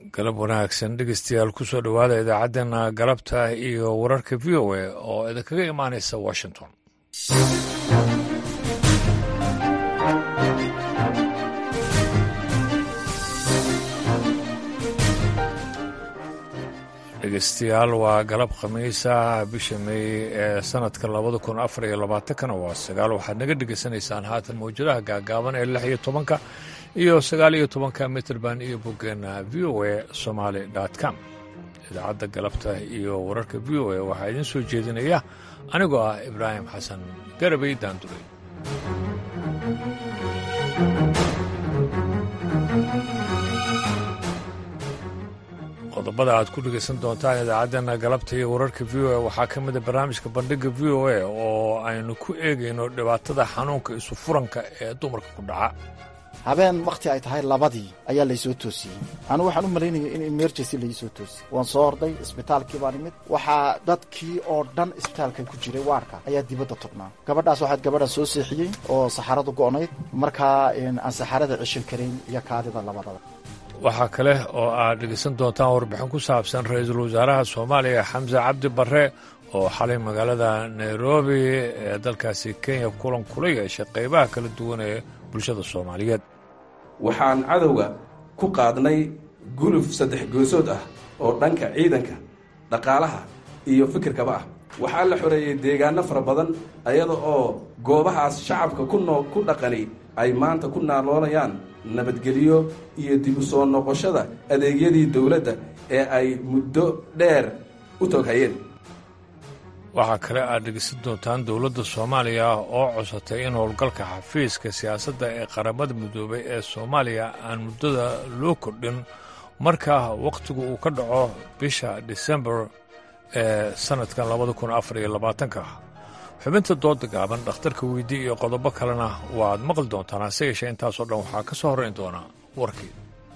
galab wanaagsan dhegeystayaal kusoo dhowaada idaacaddeenna galabta iyo wararka v o a oo idinkaga imaanaysa washington dhegeystayaal waa galab khamiisa bisha meey ee sanadka labada kun afar iyo labaatankana waa sagaal waxaad naga dhegeysanaysaan haatan mawjadaha gaagaaban ee lix iyo tobanka iyo sagaal iyo tobanka mitrband iyo boggeena v o a somaali com idaacadda galabta iyo wararka v o a waxaa idiin soo jeedinaya anigoo ah ibraahim xasan garabay daanduray qodobada aad ku dhegaysan doontaan idaacaddeenna galabta iyo wararka v o a waxaa ka mida barnaamijka bandhigga v o a oo aynu ku eegayno dhibaatada xanuunka isu furanka ee dumarka ku dhaca habeen wakhti ay tahay labadii ayaa laysoo toosiyey anigu waxaan u malaynaya in emergency laisoo toosiyey waan soo orday isbitaalkii baan imid waxaa dadkii oo dhan isbitaalka ku jiray waarka ayaa dibadda tugnaa gabadhaas waxaad gabadhan soo seexiyey oo saxaradu go'nayd markaa aan saxarada ceshan karayn iyo kaadida labadaba waxaa kale oo aad dhegeysan doontaan warbixin ku saabsan ra-iisul wasaaraha soomaaliya xamse cabdi barre oo xalay magaalada nairobi ee dalkaasi kenya kulan kula yeeshay qaybaha kala duwan ee bulshada soomaaliyeed waxaan cadowga ku qaadnay guluf saddex goosood ah oo dhanka ciidanka dhaqaalaha iyo fikirkaba ah waxaa la xoreeyey deegaano fara badan ayada oo goobahaas shacabka ku noo ku dhaqani ay maanta ku naaloonayaan nabadgelyo iyo dib u soo noqoshada adeegyadii dowladda ee ay muddo dheer u toghayeen waxaa kale aad dhegeysan doontaan dowladda soomaaliya oo cosatay in howlgalka xafiiska siyaasadda ee qaramada midoobay ee soomaaliya aan muddada loo kordhin marka wakhtigu uu ka dhaco bisha disembar ee sannadkan labada kun afar iyo labaatanka xubinta dooda gaaban dhakhtarka weydii iyo qodobo kalena waaad maqli doontaan hase yeeshee intaasoo dhan waxaa ka soo horrayn doonaa warkii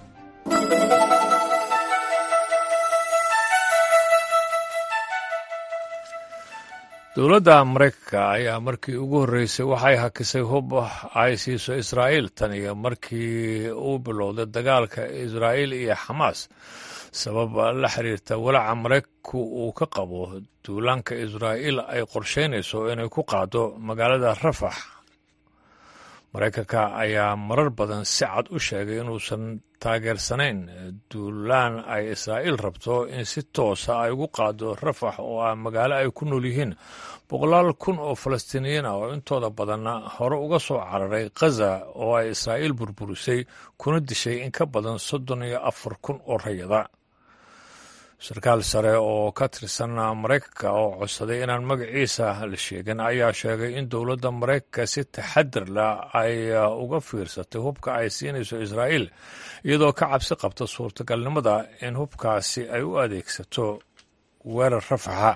dowladda maraykanka ayaa markii ugu horreysay waxay hakisay hub ay siiso israa'iil tan iyo markii uu bilowday dagaalka israa'iil iyo xamaas sabab la xiriirta walaaca maraykanku uu ka qabo duulaanka israa'iil ay qorshaynayso inay ku qaado magaalada rafax maraykanka ayaa marar badan si cad u sheegay inuusan taageersanayn duulaan ay israa'iil rabto in si toosa ay ugu qaado rafax oo ah magaalo ay ku nool yihiin boqolaal kun oo falastiiniyiin ah oo intooda badanna hore uga soo cararay khaza oo ay israa'iil burburisay kuna dishay in ka badan soddon iyo afar kun oo rayada sarkaal sare oo ka tirsan maraykanka oo codsaday inaan magaciisa la sheegin ayaa sheegay in dowladda maraykanka si taxadir leh ay uga fiirsatay hubka ay siinayso israa'iil iyadoo ka cabsi qabta suurtagalnimada in hubkaasi ay u adeegsato weerar rafaxa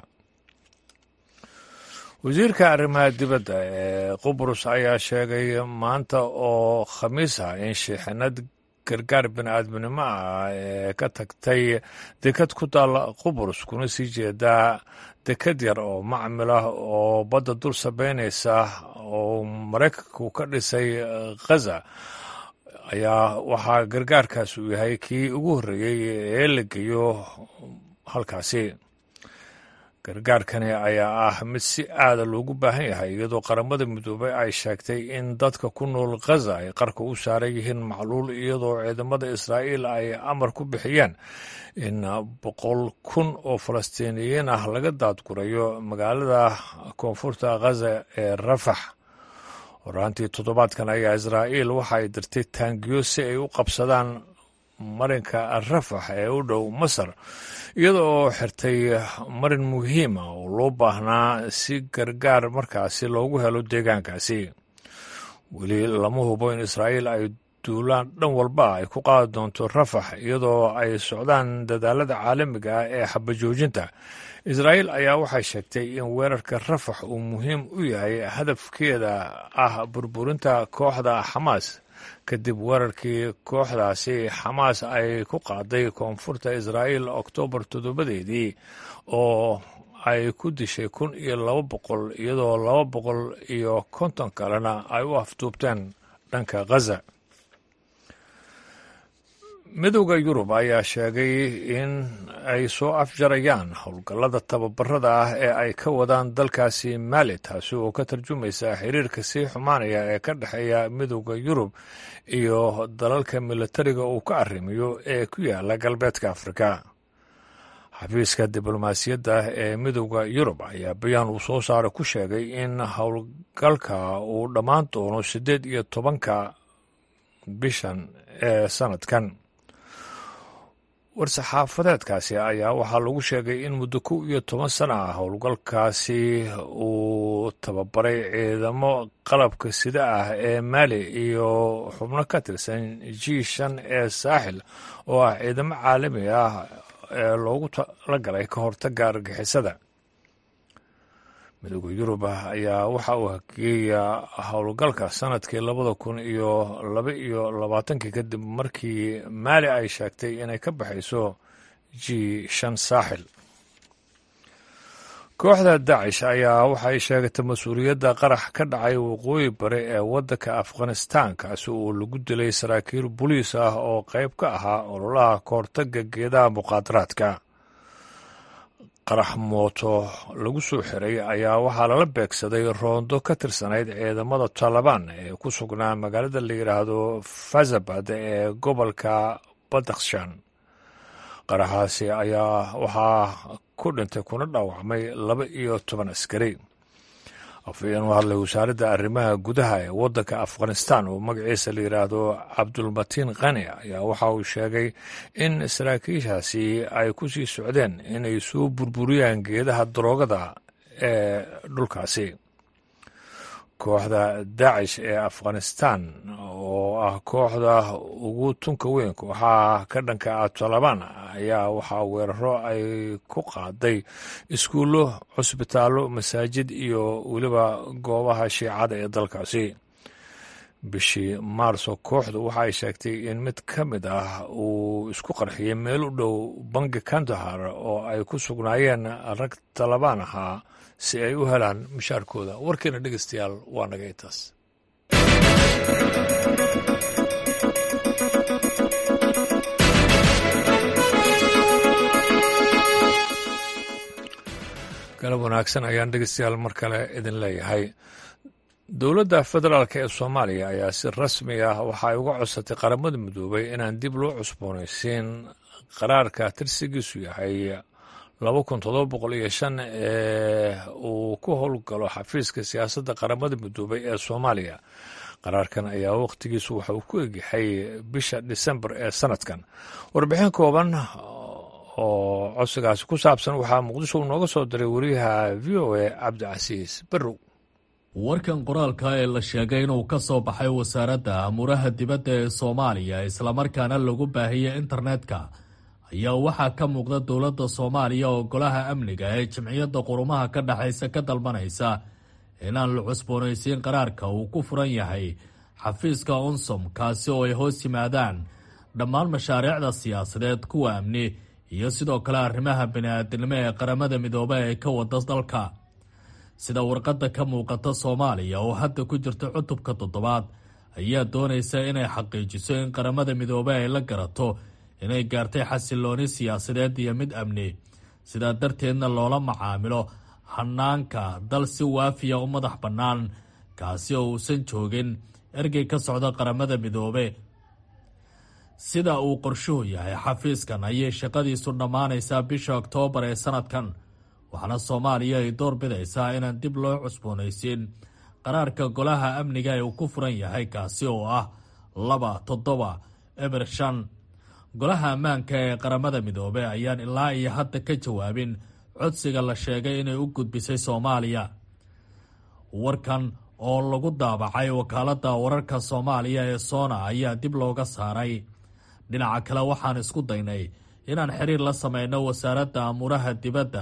wasiirka arrimaha dibadda ee qubrus ayaa sheegay maanta oo khamiis ah in shiixinad gargaar bini-aadminimo ah ee ka tagtay dekad ku taalla qubrus kuna sii jeedaa dekad yar oo macmil ah oo badda dul sabeynaysa oo maraykanku ka dhisay khaza ayaa waxaa gargaarkaas uu yahay kii ugu horreeyey ee la geeyo halkaasi gargaarkani ayaa ah mid si aada loogu baahan yahay iyadoo qaramada midoobay ay sheegtay in dadka ku nool khaza ay qarka u saaran yihiin macluul iyadoo ciidamada israa'iil ay amar ku bixiyeen in boqol kun oo falastiiniyiin ah laga daadgurayo magaalada koonfurta khaza ee rafax horaantii toddobaadkan ayaa israa'iil waxa ay dirtay taangiyo si ay u qabsadaan marinka rafax ee u dhow masar iyada oo xirtay marin muhiima oo loo baahnaa si gargaar markaasi loogu helo deegaankaasi weli lama hubo in israa'iil ay duulaan dhan walba ay ku qaadi doonto rafax iyadoo ay socdaan dadaalada caalamiga ah ee xabajoojinta israa'iil ayaa waxay sheegtay in weerarka rafax uu muhiim u yahay hadafkeeda ah burburinta kooxda xamaas kadib weerarkii kooxdaasi xamaas ay ku qaaday koonfurta israa'iil oktoobar toddobadeedii oo ay ku dishay kun iyo laba boqol iyadoo laba boqol iyo konton kalena ay u afduubteen dhanka khaza midowda yurub ayaa sheegay in ay soo afjarayaan howlgallada tababarada ah ee ay ka wadaan dalkaasi maali taasi oo ka tarjumaysa xiriirka sii xumaanaya ee ka dhexeeya midowda yurub iyo dalalka militariga uu ka arrimiyo ee ku yaala galbeedka afrika xafiiska diblomaasiyadda ee midowda yurub ayaa bayaan uu soo saaray ku sheegay in howlgalka uu dhammaan doono siddeed iyo tobanka bishan ee sanadkan war-saxaafadeedkaasi ayaa waxaa lagu sheegay in muddo kow iyo toban sana ah howlgalkaasi uu tababaray ciidamo qalabka sida ah ee maali iyo xubno ka tirsan g shan ee saaxil oo ah ciidamo caalami ah ee loogu talagalay ka hortaga argixisada midowda yurub ayaa waxa uu hageeyaa howlgalka sanadkii labada kun iyo laba iyo labaatankii kadib markii maali ay sheegtay inay ka baxayso g shan saaxil kooxda dacish ayaa waxay sheegatay mas-uuliyadda qarax ka dhacay waqooyi bari ee waddanka afghanistan kaasi oo lagu dilay saraakiil boliis ah oo qayb ka ahaa ololaha kahortaga geedaha muqaadaraadka qarax mooto lagu soo xiray ayaa waxaa lala beegsaday roondo ka tirsanayd ciidamada taalibaan ee ku sugnaa magaalada la yidhaahdo fazabad ee gobolka badakhshan qaraxaasi ayaa waxaa ku dhintay kuna dhaawacmay laba iyo toban askari afhayeen u hadlay wasaaradda arrimaha gudaha ee waddanka afghanistan oo magaciisa la yidhaahdo cabdulmatiin khani ayaa waxa uu sheegay in saraakiishaasi ay ku sii socdeen inay soo burburiyaan geedaha daroogada ee dhulkaasi kooxda daacish ee afghanistan oo ah kooxda ugu tunka weyn kooxaha ka dhanka ah taalibaan ayaa waxaa weeraro ay ku qaaday iskuullo cusbitaallo masaajid iyo weliba goobaha shiicada ee dalkaasi bishii maarso kooxdu waxa ay sheegtay in mid ka mid ah uu isku qarxiyey meel u dhow bangi kandahar oo ay ku sugnaayeen rag talabaan ahaa si ay u helaan mushaarkooda warkeena dhegeystayaal waa naga intaas galab wanaagsan ayaan dhegeystayaal mar kale idin leeyahay dowladda federaalk ee soomaaliya ayaa si rasmi ah waxa ay uga codsatay qaramada midoobay inaan dib loo cusboonaysiin qaraarka tirsigiisu yahay laba kun todoba boqol iyo shan ee uu ku howlgalo xafiiska siyaasadda qaramada midoobay ee soomaaliya qaraarkan ayaa wakhtigiisu waxa uu ku egyahay bisha disembar ee sanadkan warbixin kooban oo codsigaasi ku saabsan waxaa muqdisho uu nooga soo diray wariyaha v o a cabdicasiis barrow warkan qoraalka ee la sheegay inuu ka soo baxay wasaaradda amuuraha dibadda ee soomaaliya islamarkaana lagu baahiyey internetka ayaa waxaa ka muuqda dowladda soomaaliya oo golaha amniga ee jimciyadda qurumaha ka dhexaysa ka dalbanaysa inaan la cusboonaysiin qaraarka uu ku furan yahay xafiiska unsom kaasi oo ay hoos yimaadaan dhammaan mashaariicda siyaasadeed kuwa amni iyo sidoo kale arrimaha bini-aadinimo ee qaramada midoobe ee ka wada dalka sida warqadda ka muuqata soomaaliya oo hadda ku jirta cutubka toddobaad ayaa doonaysa inay xaqiijiso in qaramada midoobe ay la garato inay gaartay xasilooni siyaasadeed iyo mid amni sidaa darteedna loola macaamilo hanaanka dal si waafiya u madax bannaan kaasi oo uusan joogin ergey ka socda qaramada midoobe sida uu qorshuhu yahay xafiiskan ayay shaqadiisu dhammaanaysaa bisha oktoobar ee sanadkan waxaana soomaaliya ay door bidaysaa inaan dib loo cusboonaysiin qaraarka golaha amniga ee uu ku furan yahay kaasi oo ah laba toddoba eber shan golaha ammaanka ee qaramada midoobe ayaan ilaa iyo hadda ka jawaabin codsiga la sheegay inay u gudbisay soomaaliya warkan oo lagu daabacay wakaaladda wararka soomaaliya ee soona ayaa dib looga saaray dhinaca kale waxaan isku daynay inaan xiriir la sameyno wasaaradda amuuraha dibadda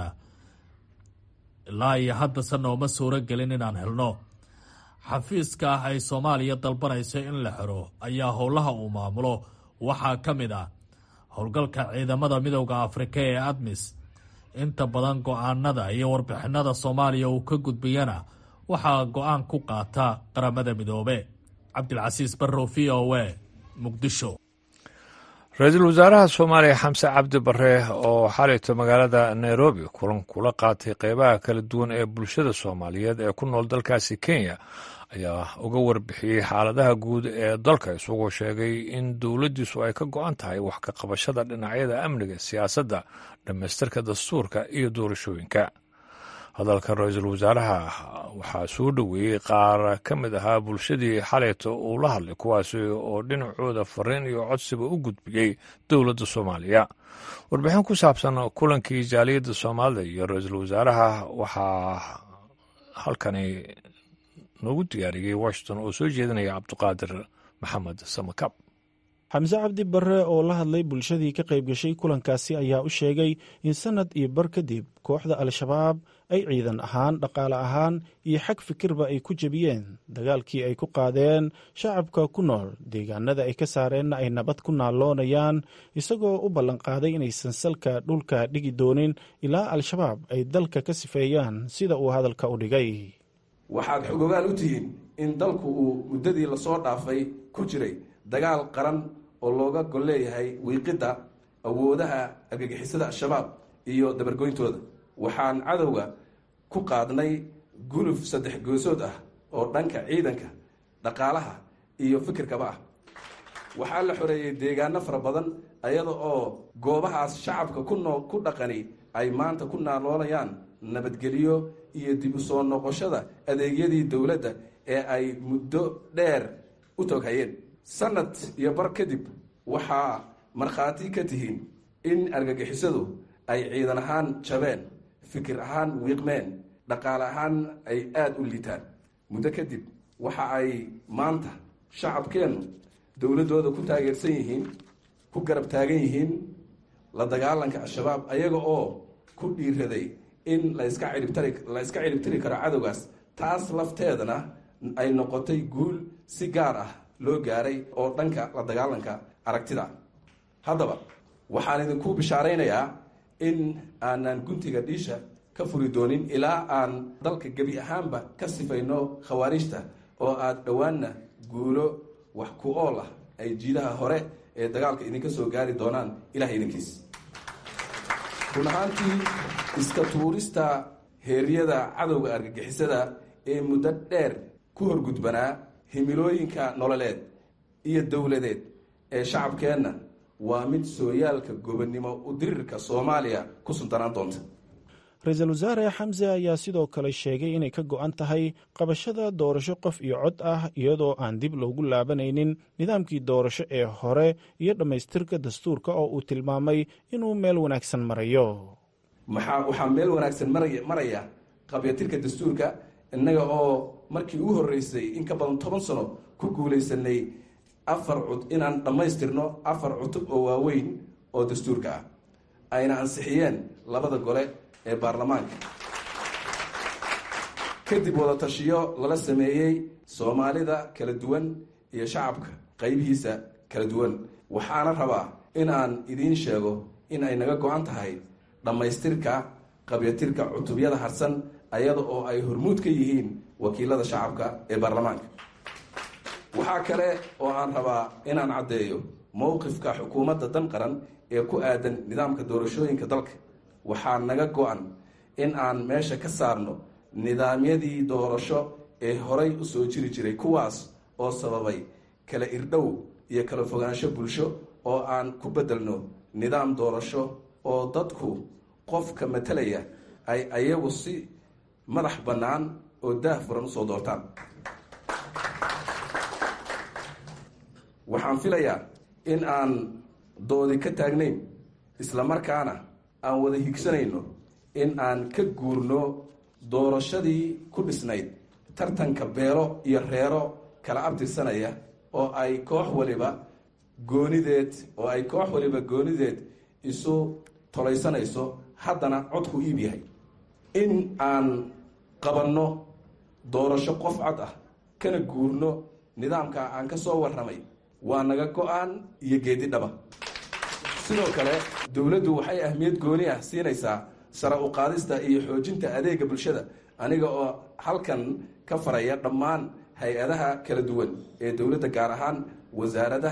ilaa iyo haddase nooma suuro gelin inaan helno xafiiska ah ay soomaaliya dalbanayso in la xiro ayaa howlaha uu maamulo waxaa ka mid ah howlgalka ciidamada midowda afrika ee admis inta badan go-aanada iyo warbixinada soomaaliya uu ka gudbiyana waxaa go-aan ku qaata qaramada midoobe cabdilcasiis barrow v o a muqdisho ra-iisul wasaaraha soomaaliya xamse cabdi bare oo xalayto magaalada nairobi kulan kula qaatay qeybaha kala duwan ee bulshada soomaaliyeed ee ku nool dalkaasi kenya ayaa uga warbixiyey xaaladaha guud ee dalka isagoo sheegay in dowladdiisu ay ka go-an tahay wax ka qabashada dhinacyada amniga siyaasadda dhammaystirka dastuurka iyo doorashooyinka hadalka ra-iisul wasaaraha waxaa soo dhoweeyey qaar ka mid ahaa bulshadii xalayto uu la hadlay kuwaasi oo dhinacooda fariin iyo codsiba u gudbiyey dowladda soomaaliya warbixin ku saabsan kulankii jaaliyadda soomaalida iyo ra-iisul wasaaraha waxaa halkani noogu diyaariyey washington oo soo jeedinaya cabdiqaadir maxamed samakab xamse cabdi barre oo la hadlay bulshadii ka qayb gashay kulankaasi ayaa u sheegay in sannad iyo bar kadib kooxda al-shabaab ay ciidan ahaan dhaqaale ahaan iyo xag fikirba ay ku jebiyeen dagaalkii ay ku qaadeen shacabka ku nool deegaanada ay ka saareenna ay nabad ku naalloonayaan isagoo u ballanqaaday inaysan salka dhulka dhigi doonin ilaa al-shabaab ay dalka ka sifeeyaan sida uu hadalka u dhigay waxaad xogogaal u tihiin in dalku uu muddadii lasoo dhaafay ku jiray dagaal qaran oo looga gol leeyahay wiiqidda awoodaha argagixisada al-shabaab iyo dabargoyntooda waxaan cadowga ku qaadnay guluf saddex goosood ah oo dhanka ciidanka dhaqaalaha iyo fikirkaba ah waxaa la xoreeyey deegaano fara badan ayada oo goobahaas shacabka ku noo ku dhaqani ay maanta ku naaloolayaan nabadgelyo iyo dib u soo noqoshada adeegyadii dowladda ee ay muddo dheer u toghayeen sanad iyo bar kadib waxaa markhaati ka tihiin in argagixisadu ay ciidan ahaan jabeen fikir ahaan wiiqmeen dhaqaale ahaan ay aada u liitaan muddo kadib waxa ay maanta shacabkeennu dowladdooda ku taageersan yihiin ku garab taagan yihiin la dagaalanka al-shabaab ayaga oo ku dhiiraday in laska ciribtari la iska ciribtiri karo cadowgaas taas lafteedana ay noqotay guul si gaar ah loo gaaray oo dhanka la dagaalanka aragtida haddaba waxaan idinku bishaaraynayaa in aanan guntiga dhiisha ka furi doonin ilaa aan dalka gebi ahaanba ka sifayno khawaariijta oo aada dhowaanna guulo wax ku ool ah ay jiidaha hore ee dagaalka idinka soo gaari doonaan ilaah idinkiis run ahaantii iska tuurista heeryada cadowga argagixisada ee muddo dheer ku horgudbanaa himilooyinka nololeed iyo dowladeed ee shacabkeenna waa mid sooyaalka gobonnimo u dirirka soomaaliya ku suntanaan doonta ra-iisul wasaare xamse ayaa sidoo kale sheegay inay ka go-an tahay qabashada doorasho qof iyo cod ah iyadoo aan dib loogu laabanaynin nidaamkii doorasho ee hore iyo dhammaystirka dastuurka oo uu tilmaamay inuu meel wanaagsan marayo maxaa waxaa meel wanaagsan maraya maraya qabyatirka dastuurka innaga oo markii ugu horreysay in ka badan toban sano ku guulaysanay afar cud inaan dhammaystirno afar cutub oo waaweyn oo dastuurka ah ayna ansixiyeen labada gole ee baarlamaanka kadib wada tashiyo lala sameeyey soomaalida kala duwan iyo shacabka qaybihiisa kala duwan waxaana rabaa in aan idiin sheego in ay naga go-an tahay dhammaystirka qabyatirka cutubyada harsan ayada oo ay hormuud ka yihiin wakiilada shacabka ee baarlamaanka waxaa kale oo aan rabaa inaan caddeeyo mowqifka xukuumadda dan qaran ee ku aadan nidaamka doorashooyinka dalka waxaa naga go-an in aan meesha ka saarno nidaamyadii doorasho ee horay u soo jiri jiray kuwaas oo sababay kala irdhow iyo kala fogaansho bulsho oo aan ku bedelno nidaam doorasho oo dadku qofka matalaya ay ayagu si madax bannaan oo daah furan usoo doortaan waxaan filayaa in aan doodi ka taagnayn islamarkaana aan wada higsanayno in aan ka guurno doorashadii ku dhisnayd tartanka beelo iyo reero kala abtirsanaya oo ay koox waliba goonideed oo ay koox waliba goonideed isu tolaysanayso haddana codku iib yahay in aan qabanno doorasho qof cod ah kana guurno nidaamka aan ka soo warramay waa naga go-aan iyo geedi dhaba sidoo kale dowladdu waxay ahmiyad gooni ah siinaysaa sare u qaadista iyo xoojinta adeega bulshada aniga oo halkan ka faraya dhammaan hay-adaha kala duwan ee dowladda gaar ahaan wasaaradaha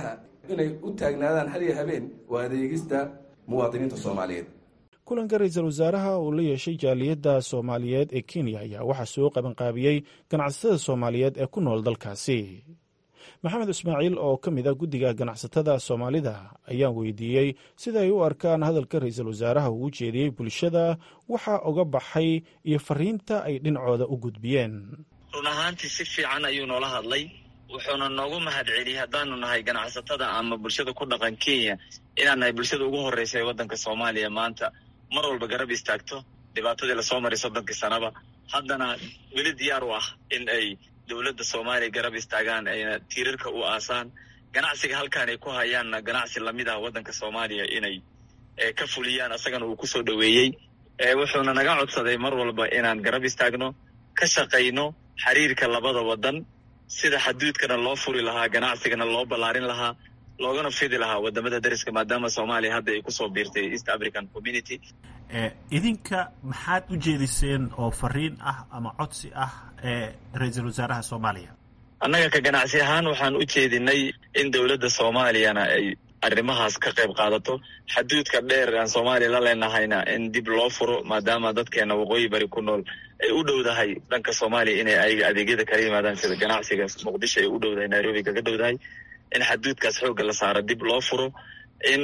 inay u taagnaadaan hal iyo habeen waa adeegista muwaadiniinta soomaaliyeed kulanka ra-iisul wasaaraha uu la yeeshay jaaliyadda soomaaliyeed ee kenya ayaa waxaa soo qabanqaabiyey ganacsatada soomaaliyeed ee ku nool dalkaasi maxamed ismaaciil oo ka mid a guddiga ganacsatada soomaalida ayaan weydiiyey sida ay u arkaan hadalka ra-iisul wasaaraha uu u jeediyey bulshada waxaa oga baxay iyo fariinta ay dhinacooda u gudbiyeen run ahaantii si fiican ayuu noola hadlay wuxuuna noogu mahad celiyey haddaanu nahay ganacsatada ama bulshada ku dhaqan kenya inaan nahay bulshada ugu horreysa ee waddanka soomaaliya maanta mar walba garab istaagto dhibaatadii lasoo maray soddonkii sanaba haddana weli diyaar u ah in ay dowladda soomaaliya garab istaagaan ayna tiirarka u aasaan ganacsiga halkaan ay ku hayaanna ganacsi lamid ah waddanka soomaaliya inay ka fuliyaan asagana uu kusoo dhoweeyey wuxuuna naga codsaday mar walba inaan garab istaagno ka shaqayno xiriirka labada waddan sida xaduudkana loo furi lahaa ganacsigana loo ballaarin lahaa loogana fidi lahaa wadamada dariska maadaama soomaaliya hadda ay kusoo biirtay east african community idinka maxaad u jeediseen oo fariin ah ama codsi ah ee ra-iisul wasaaraha soomaaliya annaga ka ganacsi ahaan waxaan u jeedinay in dowladda soomaaliyana ay arrimahaas ka qayb qaadato xaduudka dheer aan soomaaliya la leenahayna in dib loo furo maadaama dadkeena waqooyi bari ku nool ay u dhowdahay dhanka soomaaliya inay ayaga adeegyada kala yimaadaan sida ganacsiga muqdisho ay u dhowdahay nairobi kaga dhowdahay in xaduudkaas xoogga la saaro dib loo furo in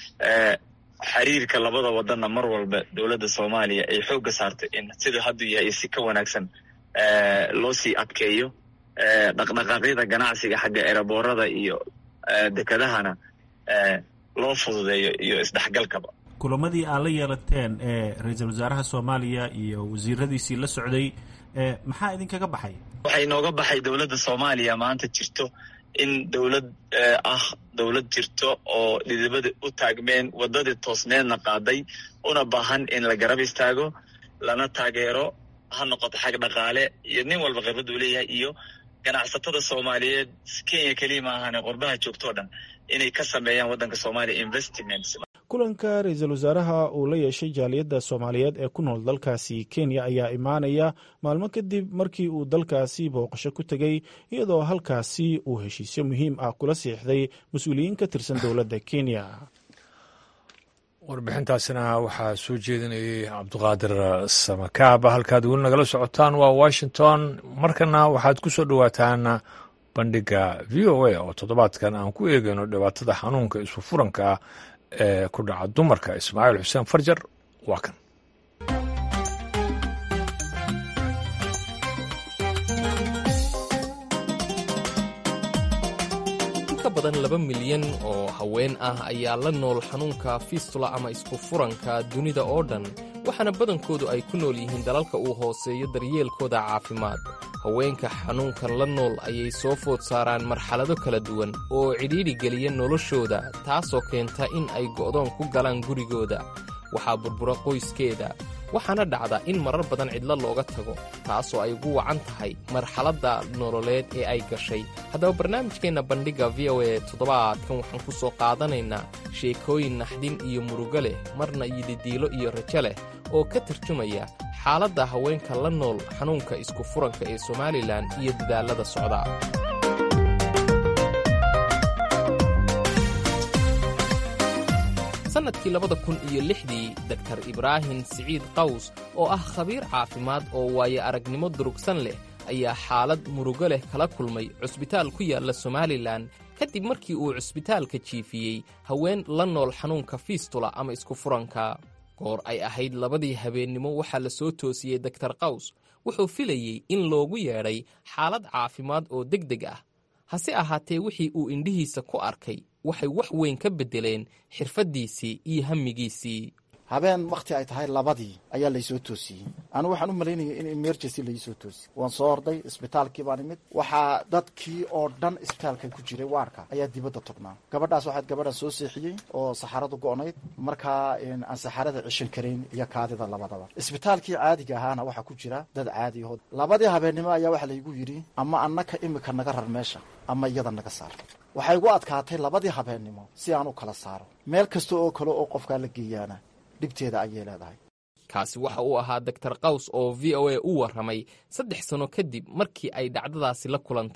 xiriirka labada wadanna mar walba dowladda soomaaliya ay xoogga saarto in siduu hadduu yahay si ka wanaagsan loo sii adkeeyo dhaqdhaqaaqyada ganacsiga xagga eraboorada iyo dekedahana loo fududeeyo iyo isdhexgalkaba kulamadii aad la yeelateen ee ra-iisul wasaaraha soomaaliya iyo wasiiradiisii la socday maxaa idinkaga baxay waxay nooga baxay dowladda soomaaliya maanta jirto in dowlad ah dowlad jirto oo dhidibada u taagmeen waddadii toosneedna qaaday una baahan in la garab istaago lana taageero ha noqoto xag dhaqaale iyo nin walba khibrad uu leeyahay iyo ganacsatada soomaaliyeed kenya keliya ma ahane qurbaha joogtoo dhan inay ka sameeyaan waddanka soomaaliya investments kulanka ra-iisul wasaaraha uu la yeeshay jaaliyadda soomaaliyeed ee ku nool dalkaasi kenya ayaa imaanaya maalmo kadib markii uu dalkaasi booqasho ku tegey iyadoo halkaasi uu heshiisyo muhiim ah kula siixday mas-uuliyiin ka tirsan dowladda kenya warbixintaasina waxaa soo jeedinayay cabduqaadir samakaaba halkaad weli nagala socotaan waa washington markana waxaad ku soo dhowaataan bandhiga v o a oo toddobaadkan aan ku eegayno dhibaatada xanuunka isu furanka ah ee ku dhaca dumarka ismaaciil xuseen farjar waa kan inka badan laba milyan oo haween ah ayaa la nool xanuunka fistula ama isku furanka dunida oo dhan waxaana badankoodu ay ku nool yihiin dalalka uu hooseeyo daryeelkooda caafimaad haweenka xanuunkan la nool ayay soo food saaraan marxalado kala duwan oo cidhiidhi geliya noloshooda taasoo keenta in ay go'doon ku galaan gurigooda waxaa burbura qoyskeeda waxaana dhacda in marar badan cidlo looga tago taasoo ay ugu wacan tahay marxaladda nololeed ee ay gashay haddaba barnaamijkeenna bandhigga v o e toddobaadkan waxaan ku soo qaadanaynaa sheekooyin naxdin iyo murugo leh marna yididiilo iyo rajo leh oo ka tarjumaya xaaladda haweenka la nool xanuunka isku furanka ee somalilan iyo dadaallada socda sannadkii labada kun iyo lixdii doktar ibraahim siciid qaws oo ah khabiir caafimaad oo waayo aragnimo durugsan leh ayaa xaalad murugo leh kala kulmay cusbitaal ku yaalla somalilan kadib markii uu cusbitaalka jiifiyey haween la nool xanuunka fiistula ama isku furanka goor ay ahayd labadii habeennimo waxaa la soo toosiyey doktar qaws wuxuu filayey in loogu yeedhay xaalad caafimaad oo deg deg ah hase ahaatee wixii uu indhihiisa ku arkay waxay wax weyn ka beddeleen xirfaddiisii iyo hammigiisii habeen wakhti ay tahay labadii ayaa laysoo toosiyey anigu waxaan u malaynaya in emergency laisoo toosiyey waan soo orday isbitaalkii baan imid waxaa dadkii oo dhan isbitaalka ku jiray waarka ayaa dibadda tognaa gabadhaas waxaad gabadha soo seexiyey oo saxaradu go-nayd markaa aan saxarada cishan karayn iyo kaadida labadaba isbitaalkii caadiga ahaana waxaa ku jira dad caadi aho labadii habeennimo ayaa waxaa laygu yidhi ama annaka imika naga rar meesha ama iyada naga saar waxay igu adkaatay labadii habeennimo si aan u kala saaro meel kasta oo kale oo qofkaa la geeyaana dhibteeda ayay leedahay kaasi waxa uu ahaa doktar qaws oo v o a u warramay saddex sanno kadib markii ay dhacdadaasi la kulantay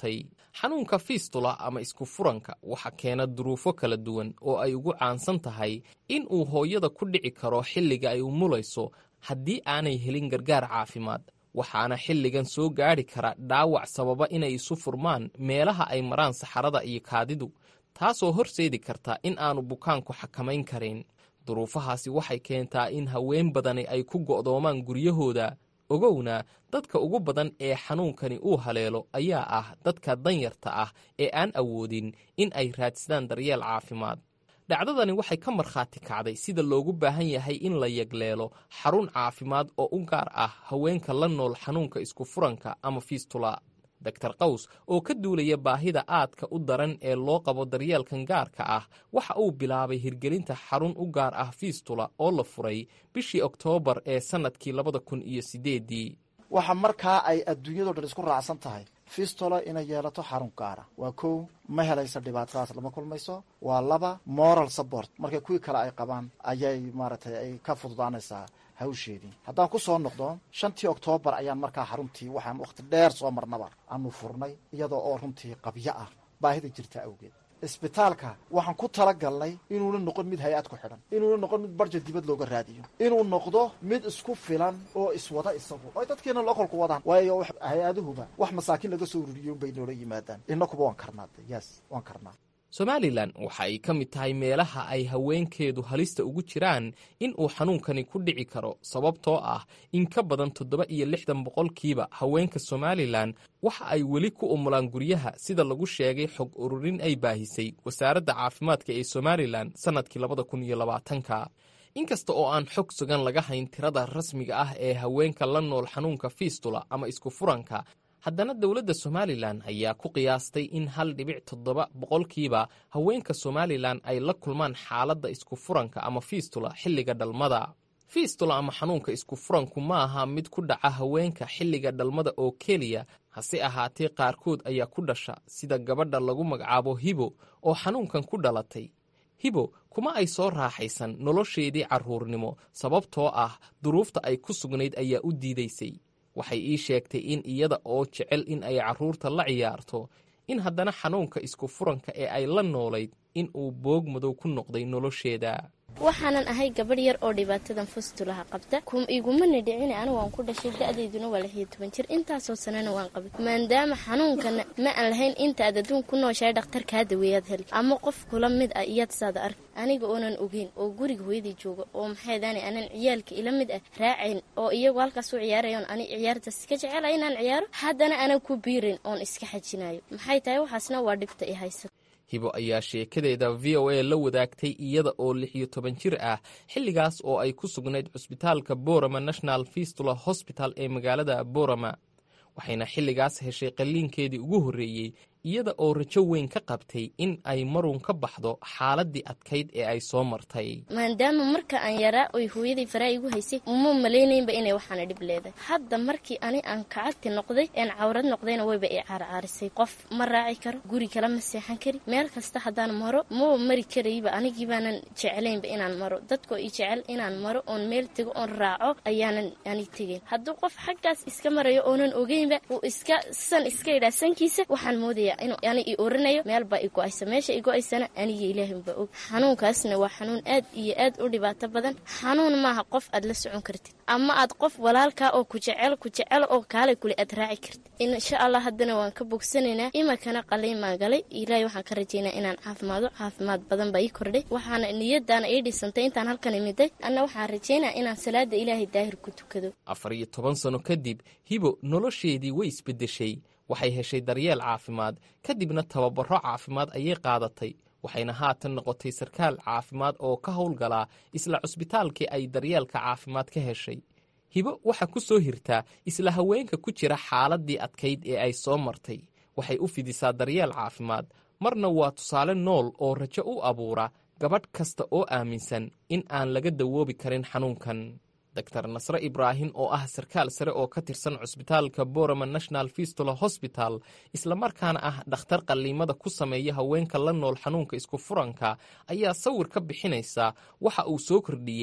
xanuunka fiistula ama isku furanka waxa keena duruufo kala duwan oo ay ugu caansan tahay in uu hooyada ku dhici karo xilliga ay umulayso haddii aanay helin gargaar caafimaad waxaana xilligan soo gaadhi kara dhaawac sababa inay isu furmaan meelaha ay maraan saxarada iyo kaadidu taasoo horseedi karta in aanu bukaanku xakamayn karin duruufahaasi waxay keentaa in haween badani ay ku go'doomaan guryahooda ogowna dadka ugu badan ee xanuunkani uu haleelo ayaa ah dadka danyarta ah ee aan awoodin in ay raadsadaan daryeel caafimaad dhacdadani waxay ka markhaati kacday sida loogu baahan yahay in la yagleelo xarun caafimaad oo u gaar ah haweenka la nool xanuunka isku furanka ama fiistula doktor qaws oo ka duulaya baahida aadka u daran ee loo qabo daryeelkan gaarka ah waxa uu bilaabay hirgelinta xarun u gaar ah fiistula oo la furay bishii oktoobar ee sannadkii labada kun iyo sideedii waxa markaa ay adduunyado dhan isku raacsan tahay fistola inay yeelato xarun gaara waa kow ma helaysa dhibaatadaas lama kulmayso waa laba moral support marka kuwii kale ay qabaan ayay maaragtay ay ka fududaanaysaa hawsheedii haddaan ku soo noqdo shantii oktoobar ayaan markaa xaruntii waxaan wakhti dheer soo marnaba aanu furnay iyadoo oo runtii qabyo ah baahida jirta awgeed isbitaalka waxaan ku talagalnay inuuna noqon mid hay-ad ku xidhan inuuna noqon mid barja dibad looga raadiyo inuu noqdo mid isku filan oo iswada isagu oy dadkiina lokolku wadaan waayo hay-aduhuba wax masaakiin laga soo ururiyo unbay noola yimaadaan inakuba waan karnaa yes waan karnaa somalilan waxa ay ka mid tahay meelaha ay haweenkeedu halista ugu jiraan in uu xanuunkani ku dhici karo sababtoo ah in ka badan toddoba iyo lixdan boqolkiiba haweenka somalilan waxa ay weli ku umulaan guryaha sida lagu sheegay xog ururin ay baahisay wasaaradda caafimaadka ee somalilan sannadkii labada kun iyo labaatanka inkasta oo aan xog sugan laga hayn tirada rasmiga ah ee haweenka la nool xanuunka fiistula ama isku furanka haddana dowladda somalilan ayaa ku qiyaastay in hal dhibic toddoba boqolkiiba haweenka somalilan ay la kulmaan xaaladda isku furanka ama fiistula xilliga dhalmada fiistula ama xanuunka isku furanku ma aha mid ku dhaca haweenka xilliga dhalmada oo keliya hase ahaatee qaarkood ayaa ku dhasha sida gabadha lagu magacaabo hibo oo xanuunkan ku dhalatay hibo kuma ay soo raaxaysan nolosheedii carruurnimo sababtoo ah duruufta ay ku sugnayd ayaa u diidaysay waxay ii sheegtay in iyada oo jecel in ay carruurta la ciyaarto in haddana xanuunka isku furanka ee ay la noolayd in uu boog madow ku noqday nolosheeda waxaanan ahay gabadh yar oo dhibaatadan fustulaha qabta igumana dhicin anigu waan ku dhashay da-dayduna waa lixiyo toban jir intaasoo sanana waan qabay maadaama xanuunkana ma aan lahayn intaad adduun ku nooshahay dhakhtarkaa daweeyaad heli ama qof kula mid ah iyaad saada ark aniga oonan ogeyn oo guriga hooyadii jooga oo maxaydaani aanan ciyaalka ila mid ah raacayn oo iyagu halkaas u ciyaarayoon ani ciyaartaas iska jecela inaan ciyaaro haddana aanan ku biirin oon iska xajinayo maxay tahay waxaasna waa dhibta i haysata hibo ayaa sheekadeeda v o a la wadaagtay iyada oo lix iyo toban jir ah xilligaas oo ay ku sugnayd cusbitaalka borama national fistula hosbital ee magaalada borama waxayna xilligaas heshay qalliinkeedii ugu horreeyey iyada oo rajo weyn ka qabtay in ay marun ka baxdo xaaladii adkayd ee ay soo martay maadaama marka aan yaraa oy hooyadii faraa igu haysay uma malaynaynba inay waxaana dhib leedahay hadda markii ani aan kacagti noqday een cawrad noqdayna wayba i caarcaarisay qof ma raaci karo guri kale ma seexan kari meel kasta haddaan maro maba mari karayba anigii baanan jeclaynba inaan maro dadkoo i jecel inaan maro oon meel tego oon raaco ayaanan ani tegayn hadduu qof xaggaas iska marayo oonan ogeynba uu iska san iska idhaa sankiisa waxaan moodaya ani i oranayo meel baa i go-aysa meesha i go-aysana aniga ilaahinbaa og xanuunkaasna waa xanuun aad iyo aad u dhibaato badan xanuun maaha qof aad la socon kartid ama aad qof walaalkaa oo ku jecel ku jecel oo kaalay kule aad raaci kartid insha allah haddana waan ka bogsanaynaa imakana qaliimaan galay ilaahay waxaan ka rajaynaa inaan caafimaado caafimaad badan baa ii kordhay waxaana niyadaana ii dhisantay intaan halkan imiday anna waxaan rajaynaa inaan salaada ilaahay daahir ku tukado afar iyo toban sano kadib hibo nolosheedii way isbeddeshay waxay heshay daryeel caafimaad kadibna tababaro caafimaad ayay qaadatay waxayna haatan noqotay sarkaal caafimaad oo ka howlgalaa isla cusbitaalkii ay daryeelka caafimaad ka heshay hibo waxaa ku soo hirtaa isla haweenka ku jira xaaladii adkayd ee ay soo martay waxay u fidisaa daryeel caafimaad marna waa tusaale nool oo rajo u abuura gabadh kasta oo aaminsan in aan laga dawoobi karin xanuunkan dor nasre ibraahim oo ah sarkaal sare oo ka tirsan cusbitaalka borama national fistula hosbital islamarkaana ah dhakhtar qalliimada ku sameeya haweenka la nool xanuunka isku furanka ayaa sawir ka bixinaysa waxa uu soo kordhiyey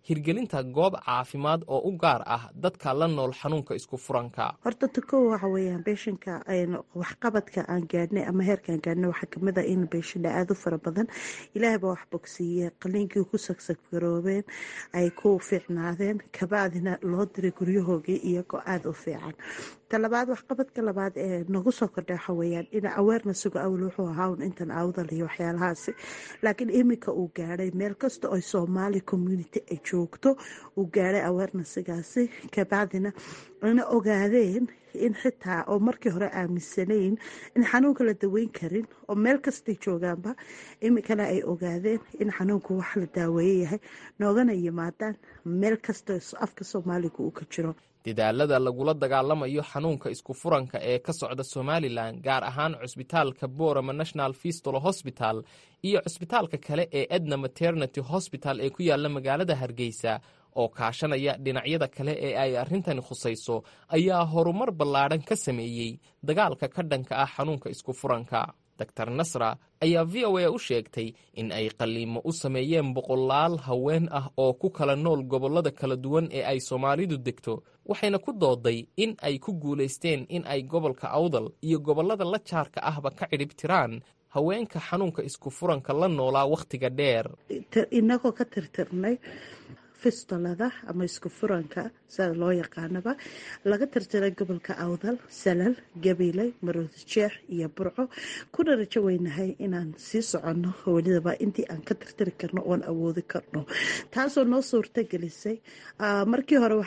hirgelinta goob caafimaad oo u gaar ah dadka la nool xanuunka isku furanka horta takow waxa weeyaan beeshanka waxqabadka aan gaadhnay ama heerka aan gaadhnay waxaa kamid ah in beeshana aada u fara badan ilaahay baa wax bogsiiye qaliinkii ku sagsaggaroobeen ay ku fiicnaadeen kabacdina loo diray guryahoogii iyagoo aada u fiican talabaad waxqabadka labaad ee nagu soo kordha waxa weeyaan in awarenessigu awl wuxuu ahaa un intan awdal iyo waxyaalahaasi laakiin iminka uu gaadhay meel kasta oo soomaali community ay joogto uu gaadhay awarenessigaasi kabacdina ana ogaadeen in xitaa oo markii hore aaminsanayn in xanuunka la daweyn karin oo meel kastay joogaanba iminkana ay ogaadeen in xanuunku wax la daaweeye yahay noogana yimaadaan meel kasta afka soomaaliga uu ka jiro dadaalada lagula dagaalamayo xanuunka isku furanka ee ka socda somalilan gaar ahaan cusbitaalka borama national fistolo hosbital iyo cusbitaalka kale ee edna maternity hosbital ee ku yaala magaalada hargeysa oo kaashanaya dhinacyada kale ee ay arrintani khusayso ayaa horumar ballaadhan ka sameeyey dagaalka ka dhanka ah xanuunka isku furanka dor nasra ayaa v o a u sheegtay in ay qalliimo u sameeyeen boqolaal haween ah oo ku kala nool gobollada kala duwan ee ay soomaalidu degto waxayna ku dooday in ay ku guulaysteen in ay gobolka awdal iyo gobollada la jaarka ahba ka cidhib tiraan haweenka xanuunka isku furanka la noolaa wakhtiga dheer inagoo ka tirtirnay fistolada ama isku furanka sida loo yaqaanaba laga tirtiray gobolka awdal salal gabiley maroodi jeex iyo burco kuna rajo weynahay inaan sii soconno welidaba intii aan ka tirtiri karno oon awoodi karno taasoo noo suurta gelisay markii hore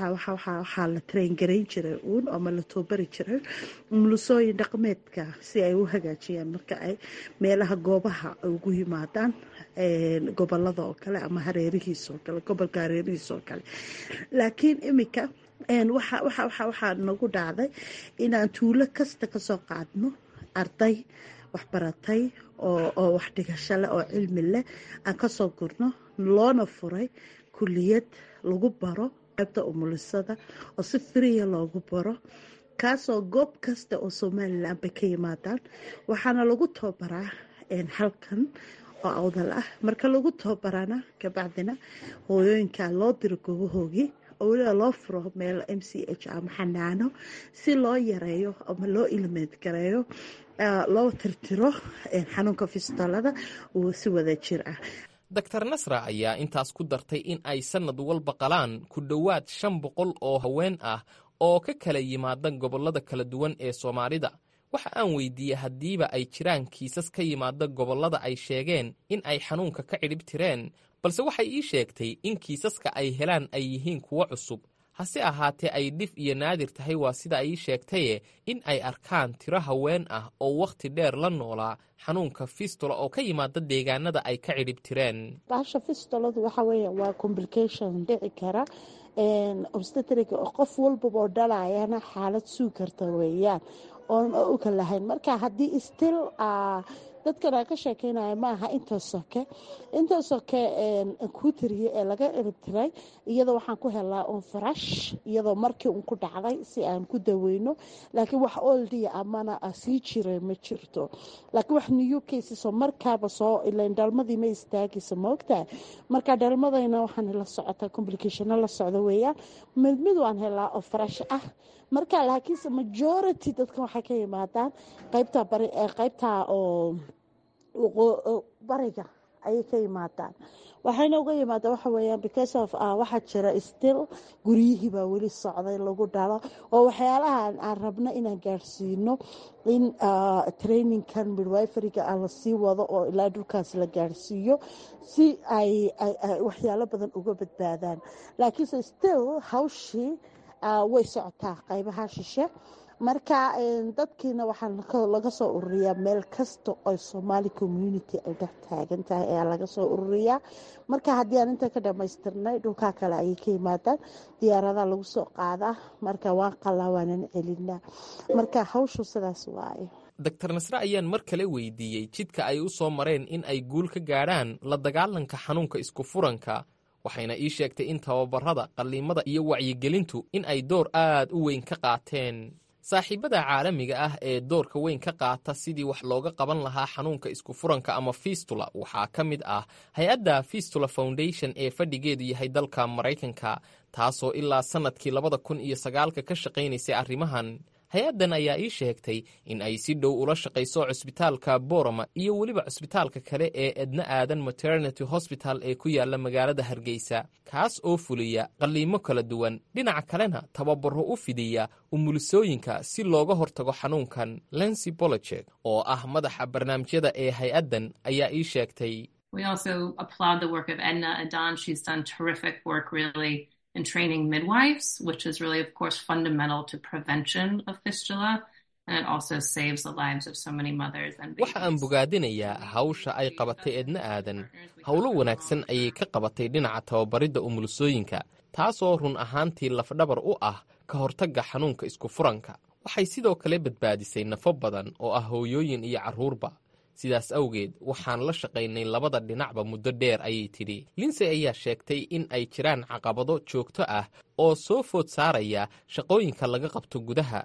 waxaa la traingarayn jiray uun ama la toobari jiray mulusooyin dhaqmeedka si ay u hagaajiyaan marka ay meelaha goobaha ugu yimaadaan gobolada oo kale ama hareerihiis oo kale gobolka hareerihiis oo kale laakiin iminka waxaa nagu dhacday inaan tuulo kasta kasoo qaadno arday waxbaratay oo wax dhigasho leh oo cilmi leh aan kasoo gurno loona furay kuliyad lagu baro qaybta umulisada oo si firiya loogu baro kaasoo goob kasta oo somalilan bay ka yimaadaan waxaana lagu tababaraa halkan oo awdal ah marka lagu tababarana kabacdina hooyooyinka loo diro goobahoogii oo weliba loo furo meel m c h ama xanaano si loo yareeyo ama loo ilmeed gareeyo loo tirtiro xanuunka fistolada uu si wada jir ah dor nasra ayaa intaas ku dartay in ay sannad walba qalaan ku dhowaad shan boqol oo haween ah oo ka kala yimaada gobollada kala duwan ee soomaalida waxa aan weydiiyey haddiiba ay jiraan kiisas ka yimaada gobollada ay sheegeen in ay xanuunka ka cidhib tireen balse waxay ii sheegtay in kiisaska ay helaan ay yihiin kuwo cusub hase ahaatee ay dhif iyo naadir tahay waa sida ay ii sheegtaye in ay arkaan tiro haween ah oo wakhti dheer la noolaa xanuunka fistola oo ka yimaada deegaanada ay ka cidhib tireen baasha fistoladu waxa weeya waa complication dhici kara obstetric qof walbaba oo dhalayana xaalad suu karta weeyaan oon uka lahayn marka haddii still dadkan aan ka sheekeynaya ma aha inta soke inta soke kuu tiriye ee laga eribtiray iyadoo waxaan ku helaa un farash iyadoo markii un ku dhacday si aan ku daweyno laakiin wax oldia amana sii jiray ma jirto laakiin wax new casesoo markaaba soo ilan dhalmadii ma istaagaysa maogtahay marka dhalmadayna waxaan la socotaa complicationo la socdo weeyaan mid mid waan helaa oo farash ah marka laakiinse majority dadkan waxay ka yimaadaan qaybta bari qaybta oo bariga ayay ka yimaadaan waxayna uga yimaadaan waxa weeyaan because of waxaa jira still guryihii baa weli socday lagu dhalo oo waxyaalahan aan rabno inaan gaadhsiino in trainingkan midwiferyga ah lasii wado oo ilaa dhulkaas la gaadhsiiyo si ay waxyaalo badan uga badbaadaan laakiinse still hawshii way socotaa qaybaha shishe marka dadkiina waxaa laga soo ururiyaa meel kasta oo somaali community ay dhex taagan tahay ayaa laga soo ururiyaa marka haddii aan inta ka dhamaystirnay dhulkaa kale ayay ka yimaadaan diyaaradaha lagu soo qaadaa marka waan qalaa waanan celinaa marka hawshu sidaas waaye dor nasre ayaan mar kale weydiiyey jidka ay u soo mareen in ay guul ka gaadhaan la dagaalanka xanuunka isku furanka waxayna ii sheegtay in tababarada qalliimada iyo wacyigelintu in ay door aad u weyn ka qaateen saaxiibada caalamiga ah ee doorka weyn ka qaata sidii wax looga qaban lahaa xanuunka isku furanka ama fistula waxaa ka mid ah hay-adda fistula foundation ee fadhigeedu yahay dalka maraykanka taasoo ilaa sannadkii labada kun iyo sagaalka ka shaqaynaysay arrimahan hay-addan ayaa ii sheegtay in ay si dhow ula shaqayso cusbitaalka boroma iyo weliba cusbitaalka kale ee edna aadan maternity hosbital ee ku yaala magaalada hargeysa kaas oo fuliya qalliimo kala duwan dhinaca kalena tababaro u fidiya umulisooyinka si looga hortago xanuunkan lency bolojek oo ah madaxa barnaamijyada ee hay-addan ayaa ii sheegtay in training midwives, which is really, of course, fundamental to prevention of fistula. And it also saves the lives of so many mothers and babies. waxa aan bogaadinayaa hawsha ay qabatay edna aadan howlo wanaagsan ayay ka qabatay dhinaca tababaridda umulisooyinka taasoo run ahaantii lafdhabar u ah ka hortagga xanuunka isku furanka waxay sidoo kale badbaadisay nafo badan oo ah hooyooyin iyo carruurba sidaas awgeed waxaan la shaqaynay labada dhinacba muddo dheer ayay tidhi linsey ayaa sheegtay in ay jiraan caqabado joogto ah oo soo food saaraya shaqooyinka laga qabto gudaha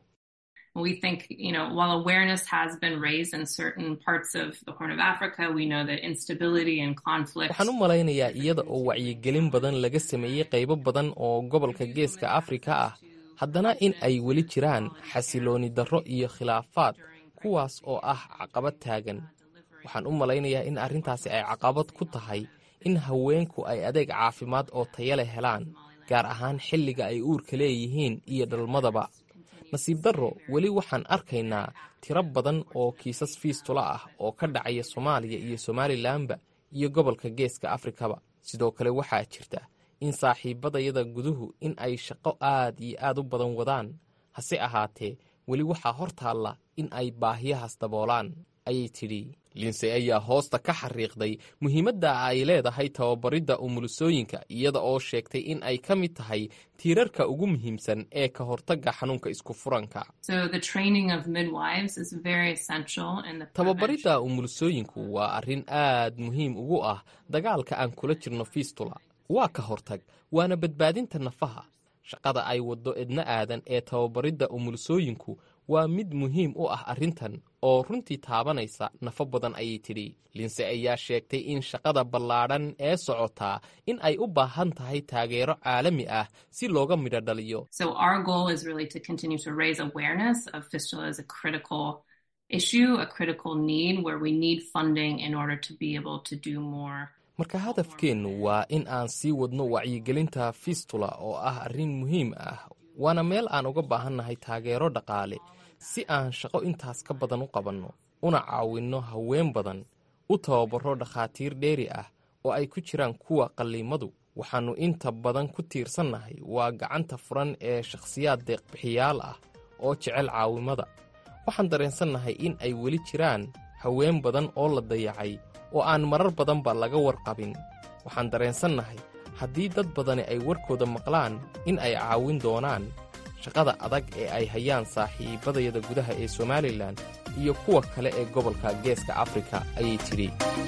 We think, you know, while awareness has been raised in certain parts of the Horn of Africa, we know that instability and conflict. waxaan u malaynayaa iyada oo wacyigelin badan laga sameeyey qaybo badan oo gobolka geeska afrika ah haddana in ay weli jiraan xasilooni darro iyo khilaafaad kuwaas oo ah caqabad taagan waxaan u malaynayaa in arrintaasi ay caqabad ku tahay in haweenku ay adeeg caafimaad oo taya leh helaan gaar ahaan xilliga ay uurka leeyihiin iyo dhalmadaba nasiib darro weli waxaan arkaynaa tiro badan oo kiisas fiistula ah oo ka dhacaya soomaaliya iyo somalilanba iyo gobolka geeska afrikaba sidoo kale waxaa jirta in saaxiibadayada guduhu in ay shaqo aad iyo aad u badan wadaan hase ahaatee weli waxaa hor taalla in ay baahiyahaas daboolaan ayay tidhi linsey ayaa hoosta ka xariiqday muhiimadda ay leedahay tababaridda umulisooyinka iyada oo sheegtay in ay ka mid tahay tiirarka ugu muhiimsan ee ka hortagga xanuunka isku furanka So the training of midwives is very essential in the tababaridda umulisooyinku waa arrin aad muhiim ugu ah dagaalka aan kula jirno fiistula waa ka hortag waana badbaadinta nafaha shaqada ay waddo edna aadan ee tababaridda umulisooyinku waa mid muhiim u ah arrintan oo runtii taabanaysa nafo badan ayay tidhi linse ayaa sheegtay in shaqada ballaadhan ee socotaa in ay u baahan tahay taageero caalami ah si looga midho dhaliyo So our goal is really to continue to raise awareness of fistula as a critical issue, a critical need where we need funding in order to be able to do more. marka hadafkeennu waa in aan sii wadno wacyigelinta fistula oo ah arrin muhiim ah waana meel aan uga baahannahay taageero dhaqaale si aan shaqo intaas ka badan u qabanno una caawinno haween badan u tababaro dhakhaatiir dheeri ah oo ay ku jiraan kuwa qalliimadu waxaannu inta badan ku tiirsannahay waa gacanta furan ee shakhsiyaad deeqbixiyaal ah oo jecel caawimada waxaan dareensannahay in ay weli jiraan haween badan oo la dayacay oo aan marar badanba laga warqabin waxaan dareensannahay haddii dad badani ay warkooda maqlaan in ay caawin doonaan shaqada adag ee ay hayaan saaxiibadayada gudaha ee somalilan iyo kuwa kale ee gobolka geeska afrika ayay tidhi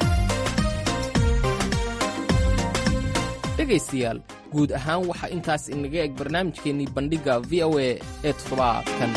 dhegaystayaal guud ahaan waxaa intaas inaga eg barnaamijkeennii bandhigga v o a ee toddobaadkan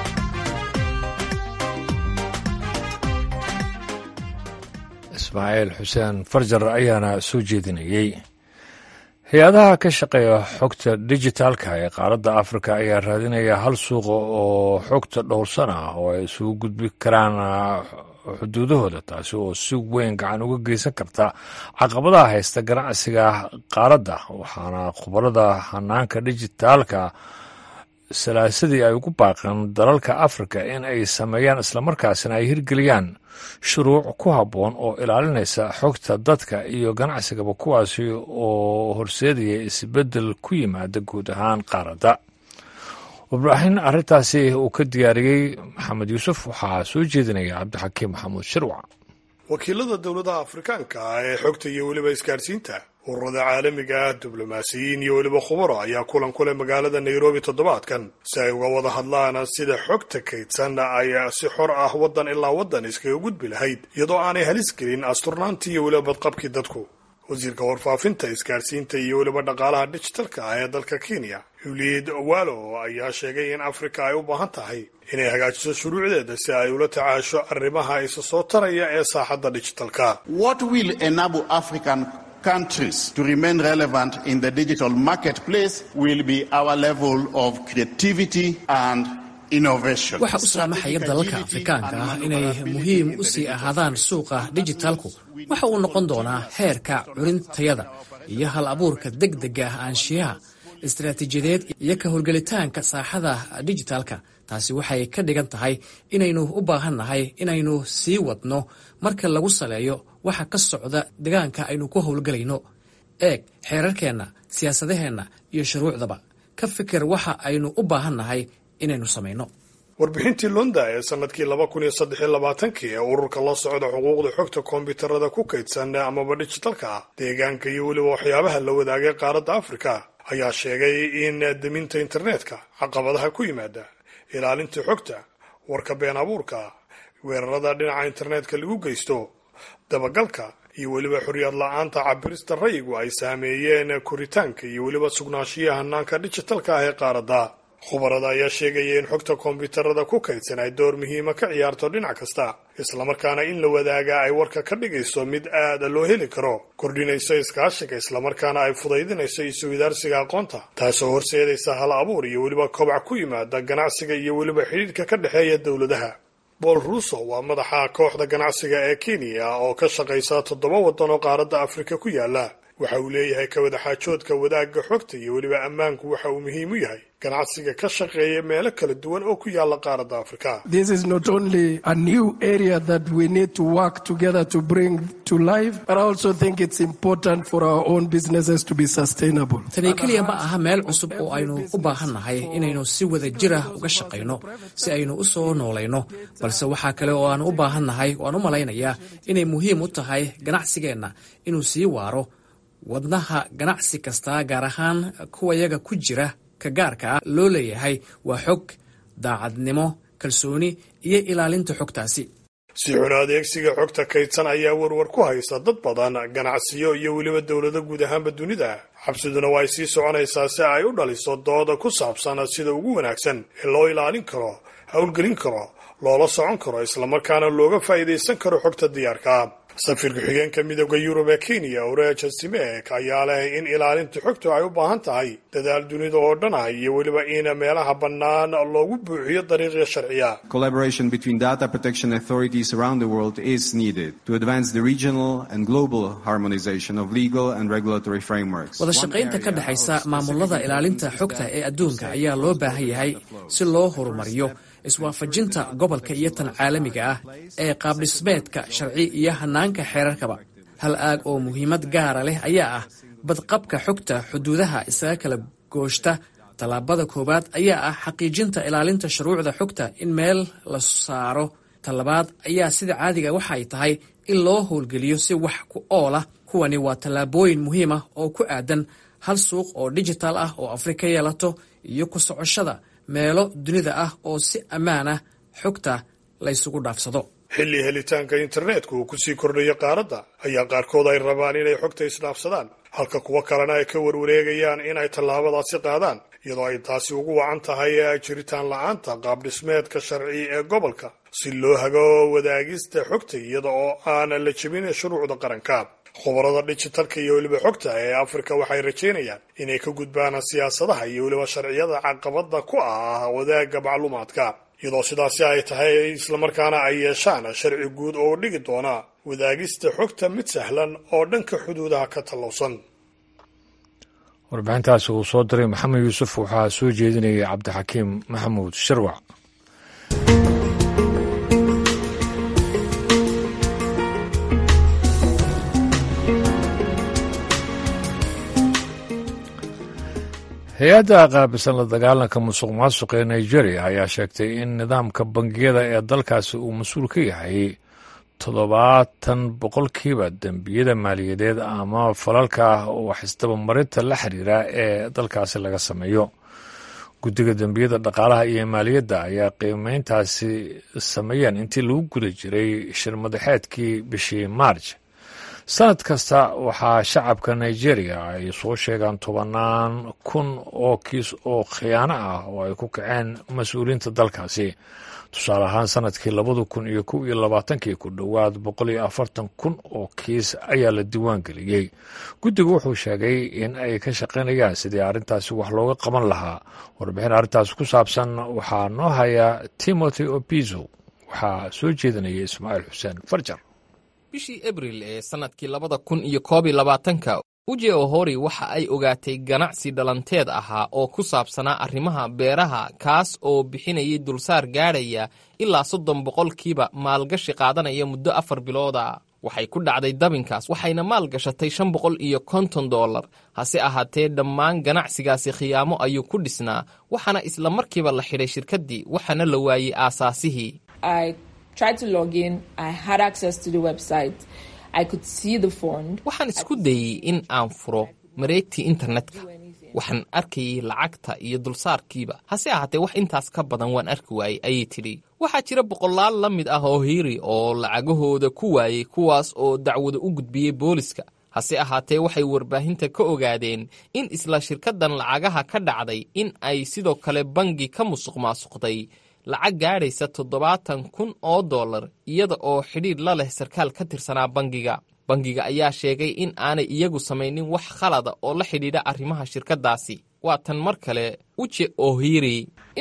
ismaaciil xuseen farjar ayaana soo jeedinayey hay-adaha ka shaqeeya xogta dijitaalka ee qaaradda afrika ayaa raadinaya hal suuqa oo xogta dhowrsan ah oo ay isugu gudbi karaan xuduudahooda taasi oo si weyn gacan uga geysan karta caqabadaha haysta ganacsiga qaaradda waxaana khubarada hanaanka dijitaalka salaasadii ay ugu baaqeen dalalka afrika in ay sameeyaan islamarkaasina ay hirgeliyaan shuruuc ku habboon oo ilaalinaysa xogta dadka iyo ganacsigaba kuwaasi oo horseedaya isbeddel ku yimaada guud ahaan qaaradda warbaaxin arrintaasi uu ka diyaariyey maxamed yuusuf waxaa soo jeedinaya cabdixakiim maxamuud shirwac wakiilada dowladaha afrikaanka ah ee xogta iyo weliba isgaadhsiinta ururada caalamiga ah diblomaasiyiin iyo weliba khubaro ayaa kulan ku leh magaalada nairobi toddobaadkan si ay uga wada hadlaan sida xogta kaydsan ay si xor ah waddan ilaa waddan iskaga gudbi lahayd iyadoo aanay halis gelin asturnaantii iyo weliba badqabkii dadku wasiirka warfaafinta isgaarsiinta iyo weliba dhaqaalaha dijitalka ah ee dalka kenya uliid walo ayaa sheegay in afrika ay u baahan tahay inay hagaajiso shuruucdeeda si ay ula tacaasho arrimaha isa soo taraya ee saaxadda dijitalka countries to remain relevant in the digital marketplace will be our level of creativity and innovation. waxa u saamaxaya dalalka afrikaanka ah inay muhiim u sii ahaadaan suuqa dijitaalku waxa uu noqon doonaa heerka curintayada iyo hal abuurka degdega ah aanshiyaha istaraatiijiyadeed iyo ka howlgelitaanka saaxada dijitaalka taasi waxay ka dhigan tahay inaynu u baahannahay inaynu sii wadno marka lagu saleeyo waxa ka socda deegaanka aynu ku howlgelayno eeg xeerarkeenna siyaasadaheenna iyo shuruucdaba ka fikir waxa aynu u baahannahay inaynu samayno warbixintii lunda ee sanadkii laba kun iyo saddex iyo labaatankii ee ururka la socda xuquuqda xogta koombyuutarada ku kaydsan amaba dijitalka ah deegaanka iyo weliba waxyaabaha la wadaagay qaaradda afrika ayaa sheegay in deminta internetka caqabadaha ku yimaada ilaalinta xogta warka been abuurka weerarada dhinaca internetka lagu geysto dabagalka iyo weliba xorriyad la-aanta cabirista rayigu ay saameeyeen koritaanka iyo weliba sugnaanshiyaha hanaanka dijitalka ah ee qaaradda khubarada ayaa sheegaya in xogta koombyuutarada ku kaydsan ay door muhiima ka ciyaarto dhinac kasta islamarkaana in la wadaagaa ay warka ka dhigayso mid aada loo heli karo kordhinayso iskaashiga islamarkaana ay fudaydinayso isuwidaarsiga aqoonta taasoo horseedaysa hal abuur iyo weliba kobac ku yimaada ganacsiga iyo weliba xidhiidhka ka dhexeeya dowladaha bool ruuso waa madaxa kooxda ganacsiga ee kenya oo ka shaqaysa toddoba waddan oo qaaradda afrika ku yaala waxa uu leeyahay ka wadaxaajoodka wadaagga xogta iyo weliba ammaanku waxa uu muhiim u yahay ganacsiga ka shaqeeya meelo kala duwan oo ku yaala qaaradda afrika This is not only a new area that we need to work together to bring to life, but I also think it's important for our own businesses to be sustainable. tani keliya ma aha meel cusub oo aynu u baahannahay inaynu si wada jir ah uga shaqayno si aynu u soo noolayno balse waxaa kale oo aan u baahannahay oo aan u malaynayaa inay muhiim u tahay ganacsigeenna inuu sii waaro wadnaha ganacsi kasta gaar ahaan kuwayaga ku jira ka gaarka ah loo leeyahay waa xog daacadnimo kalsooni iyo ilaalinta xogtaasi si xun adeegsiga xogta kaydsan ayaa warwar ku haysta dad badan ganacsiyo iyo weliba dowlado guud ahaanba dunida xabsiduna waa ay sii soconaysaa si ay u dhaliso dooda ku saabsan sida ugu wanaagsan ee loo ilaalin karo howlgelin karo loola socon karo islamarkaana looga faa'iidaysan karo xogta diyaarka safiir ku-xigeenka midooda yurub ee kenya oreja simek ayaa leh in ilaalinta xogtu ay u baahan tahay dadaal dunida oo dhan ah iyo weliba in meelaha bannaan loogu buuxiyo dariiqya sharciya Collaboration between data protection authorities around the world is needed to advance the regional and global harmonization of legal and regulatory frameworks. wada shaqaynta ka dhexaysa maamulada ilaalinta xogta ee adduunka ayaa loo baahan yahay si loo horumariyo iswaafajinta gobolka iyo tan caalamiga ah ee qaabdhismeedka sharci iyo hanaanka xeerarkaba hal aag oo muhiimad gaara leh ayaa ah badqabka xogta xuduudaha isaga kala gooshta tallaabada koowaad ayaa ah xaqiijinta ilaalinta shuruucda xogta in meel la saaro tallabaad ayaa sida caadiga waxa ay tahay in loo howlgeliyo si wax ku ool ah kuwani waa tallaabooyin muhiim ah oo ku aadan hal suuq oo dijital ah oo afrika yeelato iyo ku socoshada meelo dunida ah oo si ammaan ah xogta laysugu dhaafsado xilli helitaanka internetka uu kusii kordhayo qaaradda ayaa qaarkood ay rabaan inay xogta isdhaafsadaan halka kuwo kalena ay ka warwareegayaan inay tallaabadaasi qaadaan iyadoo ay taasi ugu wacan tahay jiritaan la-aanta qaabdhismeedka sharci ee gobolka si loo hago wadaagista xogta iyada oo aan la jebin shuruucda qaranka khubarada dijitalka iyo weliba xogta ee afrika waxay rajaynayaan inay ka gudbaan siyaasadaha iyo weliba sharciyada caqabada ku ah wadaagga macluumaadka iyadoo sidaasi ay tahay islamarkaana ay yeeshaan sharci guud oo dhigi doona wadaagista xogta mid sahlan oo dhanka xuduudaha ka tallowsan warbixintaasi uu soo diray maxamed yuusuf waxaa soo jeedinayay cabdixakiim maxamuud sharwac hay-adda qaabisan la dagaalanka musuq maasuq ee nigeria ayaa sheegtay in nidaamka bangiyada ee dalkaasi uu mas-uul ka yahay toddobaatan boqolkiiba dembiyada maaliyadeed ama falalka wax isdabamarinta la xiriira ee dalkaasi laga sameeyo guddiga dembiyada dhaqaalaha iyo maaliyadda ayaa qiimeyntaasi sameeyeen intii lagu guda jiray shir madaxeedkii bishii maarj sanad kasta waxaa shacabka nigeria ay soo sheegaan tobannaan kun oo kiis oo khiyaano ah oo ay ku kaceen mas-uuliyiinta dalkaasi tusaale ahaan sanadkii labada kun iyo kow iyo labaatankii ku dhowaad boqol iyo afartan kun oo kiis ayaa la diiwaan geliyey guddigu wuxuu sheegay in ay ka shaqaynayaan sidii arrintaasi wax looga qaban lahaa warbixin arrintaas ku saabsan waxaa noo haya timothy opizo waxaa soo jeedinaya ismaaciil xuseen farjar bishii abril ee sannadkii labada kun iyo koob iyo labaatanka uje ohori waxa ay ogaatay ganacsi dhalanteed ahaa oo ku saabsanaa arrimaha beeraha kaas oo bixinayay dulsaar gaadhaya ilaa soddon boqolkiiba maalgashi qaadanaya muddo afar bilooda waxay ku dhacday dabinkaas waxayna maal gashatay shan boqol iyo konton dollar hase ahaatee dhammaan ganacsigaasi khiyaamo ayuu ku dhisnaa waxaana isla markiiba la xidhay shirkaddii waxaana la waayey aasaasihii waxaan isku dayey in aan furo mareegtii internetka waxaan arkayay lacagta iyo dulsaarkiiba hase ahaatee wax intaas ka badan waan arki waayey ayay tidhi waxaa jira boqolaal la mid ah oo hiiri oo lacagahooda ku waayey kuwaas oo dacwada u gudbiyey booliska hase ahaatee waxay warbaahinta ka ogaadeen in isla shirkaddan lacagaha ka dhacday in ay sidoo kale bangi ka musuq maasuqday lacag gaadhaysa toddobaatan kun oo dollar iyada oo xidhiidh la leh sarkaal ka tirsanaa bangiga bangiga ayaa sheegay in aanay iyagu samaynin wax khalada oo la xidhiidha arrimaha shirkaddaasi waa tan mar kale uje ohiri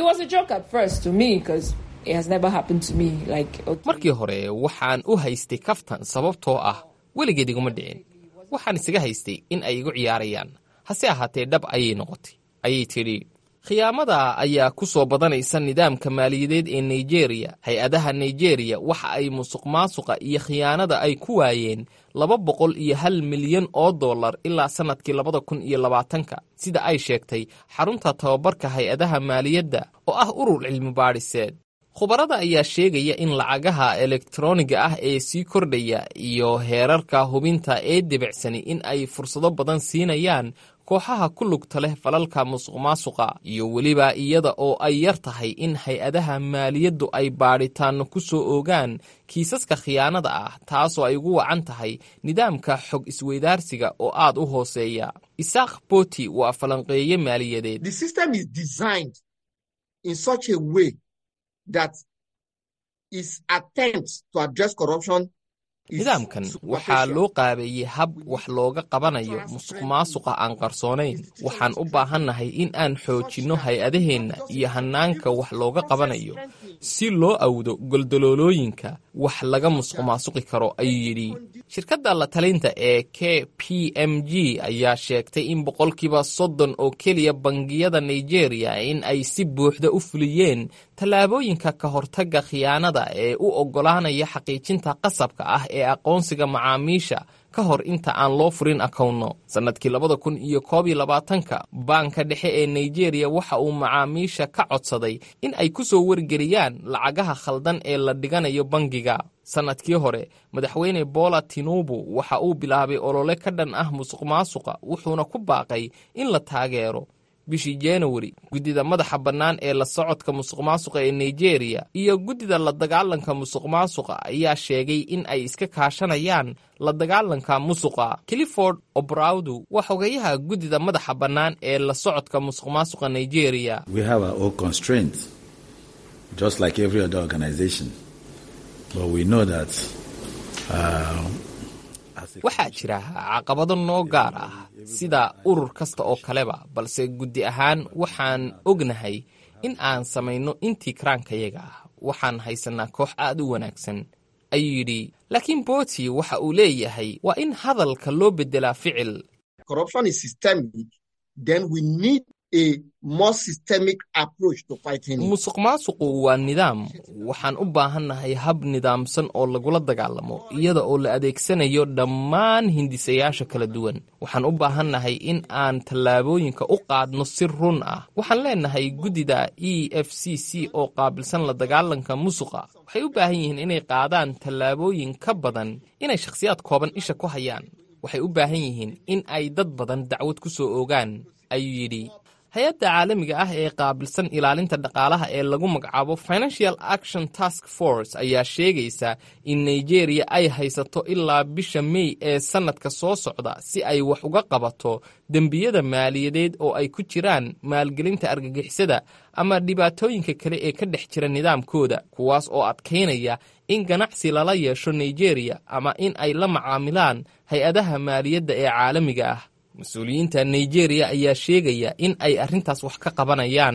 markii hore waxaan u haystay kaftan sababtoo ah weligeed iguma dhicin waxaan isaga haystay in ay igu ciyaarayaan hase ahaatee dhab ayay noqotay ayay tidhi khiyaamada ayaa ku soo badanaysa nidaamka maaliyadeed ee nigeriya hay-adaha nigeriya waxa ay musuq maasuqa iyo khiyaanada ay ku waayeen laba boqol iyo hal milyan oo dollar ilaa sannadkii labada kun iyo labaatanka sida ay sheegtay xarunta tababarka hay-adaha maaliyadda oo ah urur cilmi baadhiseed khubarada ayaa sheegaya in lacagaha elektroniga ah ee sii kordhaya iyo heerarka hubinta ee debicsani in ay fursado badan siinayaan kooxaha ku lugta leh falalka musuq maasuqa iyo weliba iyada oo ay yar tahay in hay-adaha maaliyaddu ay baadhitaanno ku soo oogaan kiisaska khiyaanada ah taasoo ay ugu wacan tahay nidaamka xog isweydaarsiga oo aad u hooseeya isaaq boti waa falanqeeye maaliyadeed nidaamkan waxaa loo qaabeeyey hab wax looga qabanayo musuq maasuqa aan qarsoonayn waxaan u baahannahay in aan xoojinno hay-adaheenna iyo hannaanka wax looga qabanayo si loo awdo goldaloolooyinka wax laga musuq maasuqi karo ayuu yidhi shirkadda la talinta ee k p m g ayaa sheegtay in boqolkiiba soddon oo keliya bangiyada nigeria in ay si buuxda u fuliyeen tallaabooyinka ka hortagga khiyaanada ee u oggolaanaya xaqiijinta qasabka ah ee aqoonsiga macaamiisha ka hor inta aan loo furin akawno sannadkii labada kun iyo koob iyo labaatanka baanka dhexe ee nigeria waxa uu macaamiisha ka codsaday in ay ku soo wargeliyaan lacagaha khaldan ee la dhiganayo bangiga sannadkii hore madaxweyne bola tinubu waxa uu bilaabay olole ka dhan ah musuq maasuqa wuxuuna ku baaqay in la taageero bishii januari guddida madaxa bannaan ee la socodka musuq maasuqa ee nigeria iyo guddida la dagaalanka musuq maasuqa ayaa sheegay in ay iska kaashanayaan la dagaalanka musuqa clifford obrowdu waa xogeyaha guddida madaxa bannaan ee la socodka musuq maasuqa nigeria waxaa jira caqabado noo gaar ah sida urur kasta oo kaleba balse guddi ahaan waxaan ognahay in aan samayno intii karaankayaga ah waxaan haysanaa koox aad u wanaagsan ayuu yidhi laakiin boti waxa uu leeyahay waa in hadalka loo beddelaa ficil musuq maasuqu waa nidaam waxaan u baahannahay hab nidaamsan oo lagula dagaalamo iyada oo la adeegsanayo dhammaan hindisayaasha kala duwan waxaan u baahannahay in aan tallaabooyinka u qaadno si run ah waxaan leenahay guddida e f c c oo qaabilsan la dagaalanka musuqa waxay u baahan yihiin inay qaadaan tallaabooyin ka badan inay shakhsiyaad kooban isha ku hayaan waxay u baahan yihiin in ay dad badan dacwad ku soo oogaan ayuu yidhi hay-adda caalamiga ah ee qaabilsan ilaalinta dhaqaalaha ee lagu magacaabo financial action task force ayaa sheegaysa in nigeria ay haysato ilaa bisha mey ee sannadka soo socda si ay wax uga qabato dembiyada maaliyadeed oo ay ku jiraan maalgelinta argagixisada ama dhibaatooyinka kale ee ka dhex jira nidaamkooda kuwaas oo adkaynaya in ganacsi lala yeesho nigeria ama in ay la macaamilaan hay-adaha maaliyadda ee caalamiga ah mas-uuliyiinta nigeria ayaa sheegaya in ay arrintaas wax ka qabanayaan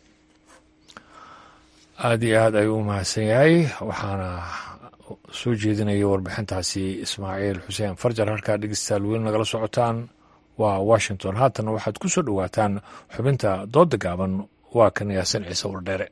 aada iyo aad ayuu u mahadsan yahay waxaana soo jeedinaya warbixintaasi ismaaciil xuseen farjar halkaa dhegeystayaal weli nagala socotaan waa washington haatana waxaad ku soo dhowaataan xubinta dooda gaaban waa kan yaasin ciise wardheere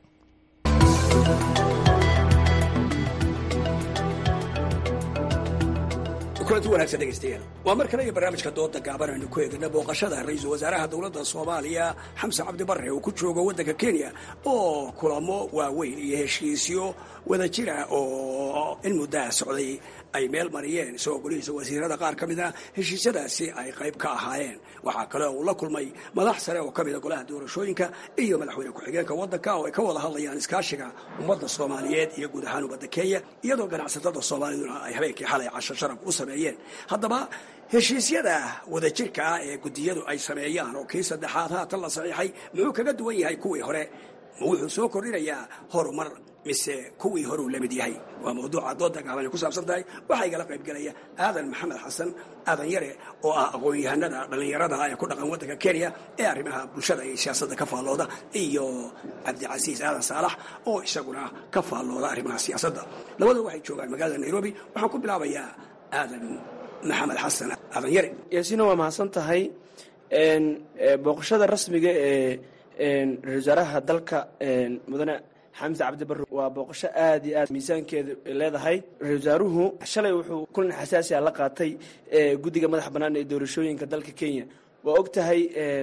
kulanti wanaagsan dhegeystayaal waa mar kale iyo barnaamijka dooda gaaban aynu ku eegna booqashada ra-iisul wasaaraha dowladda soomaaliya xamse cabdi barre uu ku joogo waddanka kenya oo kulamo waaweyn iyo heshiisyo wada jira oo in muddaha socday ay meel mariyeen isagoo golihiisa wasiirada qaar ka mida heshiisyadaasi ay qayb ka ahaayeen waxaa kale oo uu la kulmay madax sare oo ka mida golaha doorashooyinka iyo madaxweyne ku-xigeenka waddanka oo ay ka wada hadlayaan iskaashiga ummadda soomaaliyeed iyo guud ahaan ummadda kenya iyadoo ganacsatada soomaaliduna ay habeenkii xalay casho sharaf u sameeyeen haddaba heshiisyada wadajirka ah ee guddiyadu ay sameeyaan oo kii saddexaad haatan la saxiixay muxuu kaga duwan yahay kuwii hore ma wuxuu soo kordhinayaa horumar mise kuwii horuu la mid yahay waa mawduuca dooda gaaban ay ku saabsan tahay waxaa igala qayb gelaya aadan maxamed xasan aadan yare oo ah aqoon-yahanada dhallinyarada ee ku dhaqan waddanka kenya ee arrimaha bulshada iyo siyaasadda ka faallooda iyo cabdicasiis aadan saalax oo isaguna ka faallooda arrimaha siyaasadda labadua waxay joogaan magaalada nairobi waxaan ku bilaabayaa aadan maxamed xasan aadan yare yaasiina waa mahadsan tahay booqashada rasmiga ee ra-isul wasaaraha dalka mudane xamse cabdi barre waa booqasho aad iyo aad miisaankeedu leedahay ra-isul wasaaruhu shalay wuxuu kulan xasaasi a la qaatay guddiga madax bannaan ee doorashooyinka dalka kenya waa og tahay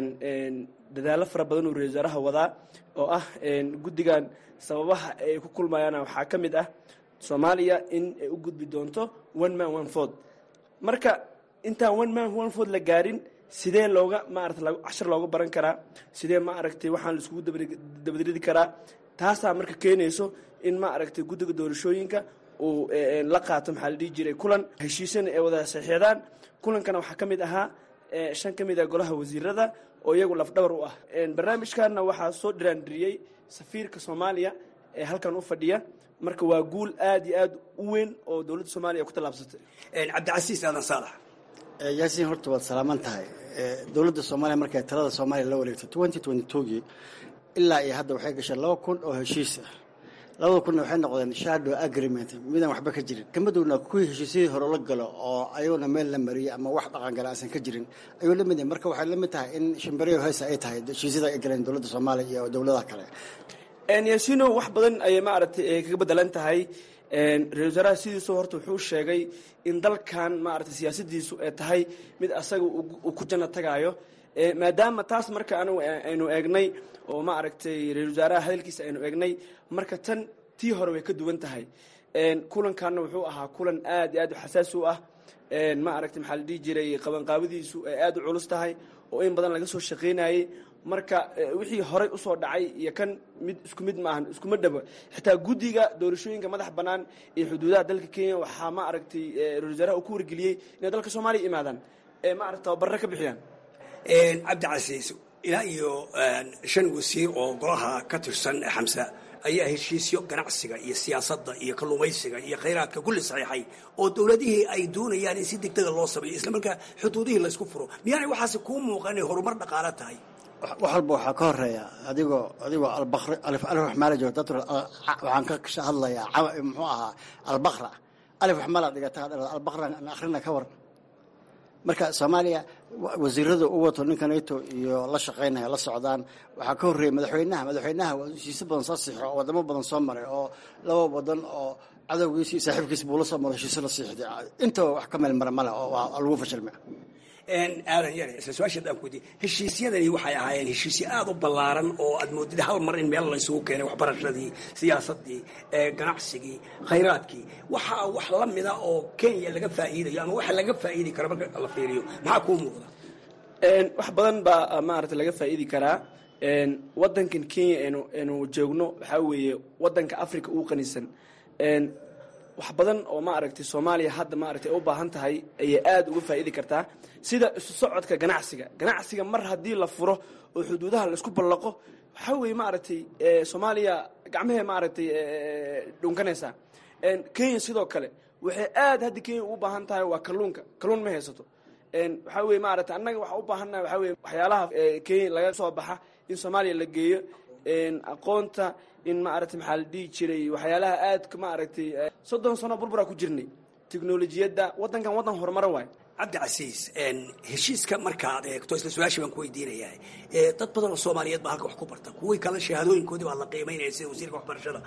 dadaallo fara badan uu ra-isul wasaaraha wadaa oo ah guddigan sababaha ay ku kulmayaana waxaa ka mid ah soomaaliya in ay u gudbi doonto one man one ford marka intaan one man one ford la gaarin sidee looga maarata cashar looga baran karaa sidee ma aragtay waxaan laiskugu dabadridi karaa taasaa marka keenayso in ma aragtay guddiga doorashooyinka uu la qaato maxaa la dhihi jiray kulan heshiisana ay wada saxiixdaan kulankana waxaa ka mid ahaa shan ka mid ah golaha wasiirada oo iyagu lafdhabar u ah barnaamijkanna waxaa soo dhiraandiriyey safiirka soomaaliya ee halkan u fadhiya marka waa guul aad iyo aad u weyn oo dowladda soomaaliya ku tallaabsatay cabdicasiis aadan saalax yaasiin horta waad salaaman tahay dowladda soomaaliya markay talada soomaaliya la wareegto twenty twenty twogii ilaa iyo hadda waxay gashay laba kun oo heshiis ah labada kunna waxay noqdeen shadow agreement midaan waxba ka jirin kamadowna kuwii heshiisyadii hore la galo oo ayaguna meel la mariyey ama wax dhaqangala aansan ka jirin ayuu la mid yahay marka waxay la mid tahay in shimbariyo heesa ay tahay heshiisyada ay galeen dowladda soomaaliya iyo dowladaha kale yaasiino wax badan ayay maaragtay kaga bedelan tahay ra-isul wasaaraha sidiisu horta wuxuu sheegay in dalkan maaragtay siyaasadiisu ay tahay mid asaga uu ku janno tagaayo maadaama taas marka anigu aynu eegnay oo ma aragtay ra-isul wasaaraha hadalkiisa aynu eegnay marka tan tii hore way ka duwan tahay kulankanna wuxuu ahaa kulan aad iyo aad u xasaasi u ah ma aragtay maxaa la dhihi jiray qabanqaabadiisu ay aad u culus tahay oo in badan laga soo shaqaynayey marka wixii horey usoo dhacay iyo kan mid isku mid maahan iskuma dhabo xitaa guddiga doorashooyinka madax bannaan iyo xuduudaha dalka kenya waxaa ma aragtay ra-isul wasaaraha uu ku wargeliyey inay dalka soomaaliya imaadaan ee ma aragta tababarre ka bixiyaan cabdicasiis ilaa iyo shan wasiir oo golaha ka tirsan xamsa ayaa heshiisyo ganacsiga iyo siyaasadda iyo kalluumaysiga iyo khayraadka kulli saxiixay oo dowladihii ay doonayaan in si degdega loo sameeyo isla markaa xuduudihii laysku furo miyaanay waxaasi kuu muuqan inay horumar dhaqaalo tahay wax walba waxaa ka horeeya adigoo adigoo albakri alif alif wax maala jiro dadku waxaan ka hadlayaa muxuu ahaa albakra alif wax maala dhigata albakra akhrina ka war marka soomaaliya wasiirada u wato ninka nato iyo la shaqaynaya la socdaan waxaa ka horreeyay madaxweynaha madaxweynaha waa heshiisyo badan soo siixo oo wadamo badan soo maray oo laba wadan oo cadowgiisi iyo saaxiibkiis buu la soo maro heshiisyo la siixday intaba wax ka meel mara male oo waa lagu fashilmay aadan yare isla su-aasha daan kuweydiye heshiisyadani waxay ahaayeen heshiisyo aada u ballaaran oo aad moodid hal mar in meel laysugu keenay waxbarashadii siyaasadii ganacsigii khayraadkii waxaa wax la mida oo kenya laga faa'iidayo ama waxa laga faa'iidi karo marka la fiiriyo maxaa kuu muuqda wax badan baa maaragtay laga faa'iidi karaa wadankan kenya anu anu joogno waxaa weeye wadanka africa ugu qanisan wax badan oo maaragtay soomaaliya hadda maaragtay u baahan tahay ayay aada uga faa'iidi kartaa sida isu socodka ganacsiga ganacsiga mar haddii la furo oo xuduudaha laisku ballaqo waxaa weeye maaragtay soomaaliya gacmahee maaragtay dhunkanaysaa kenya sidoo kale waxay aada hadda kenya ugu baahan tahay waa kalluunka kalluun ma haysato waxaa weye maaragtay annaga waxaa u baahannaha waxaa weye waxyaalaha kenya laga soo baxa in soomaaliya la geeyo aqoonta in maaragtay maxaa la dhihi jiray waxyaalaha aadka maaragtay soddon sano burburaa ku jirnay teknolojiyadda waddankan waddan horumara waay cabdicasiis heshiiska markaad eegto isla su-aashii baan ku weydiinayaa dad badan oo soomaaliyeed baa halka wax ku barta kuwii kale shahaadooyinkoodii baa la qiimaynaya sida wasiirka waxbarashada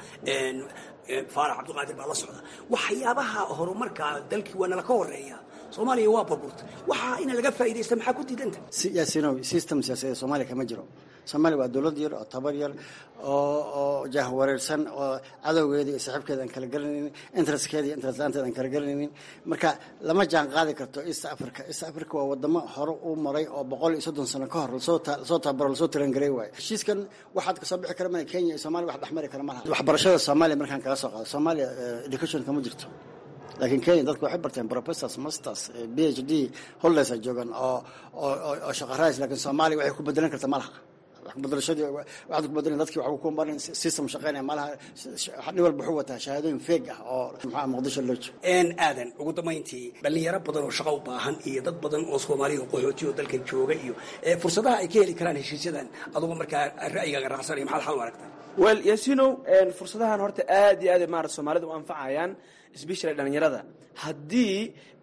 faarax cabdiqaadir baa la socda waxyaabaha horumarka dalkii waa nala ka horeeya soomaaliya waa burburta waxaa ina laga faa'iidaysta maxaa ku diidanta yaasinow system siyaasadeed soomaaliya kama jiro soomaaliya waa dowlad yar oo tabar yar oo oo jahwareersan oo cadowgeeda iyo saaxiibkeeda aan kala garanaynin interestkeeda iyo interest laanteeda aan kala garanaynin marka lama jaan qaadi karto east africa east africa waa wadamo hore u maray oo boqol iyo soddon sano ka hor lasoo lasoo tabaro lasoo tarangaray waaye heshiiskan waxaad kasoo bixi kara mana kenya iyo soomaaliya wax dhexmari kara malaha waxbarashada soomaaliya markaan kala soo qaado soomaaliya education kama jirto laakiin kenya dadku waxay barteen professors masters b h d holders ay joogaan oo oo oo shaqo rays laakiin soomaaliya waxay ku bedelan karta malaha bedelashadii waxaad ku bedelan dadkii waxaa ku marin system shaqeynaya malaha nin walba wuxuu wataa shahaadooyin feeg ah oo maxaa muqdisho loo joogo aadan ugu dambayntii dhalinyaro badan oo shaqo u baahan iyo dad badan oo soomaaliya oo qaxooti oo dalkan jooga iyo fursadaha ay ka heli karaan heshiisyadan adugu markaa ra'yigaaga raacsanaya maxaad xal u aragtaa wel yasinow fursadahan horta aad iyo aad maarata soomaalida u anfacayaan especially dhalinyarada haddii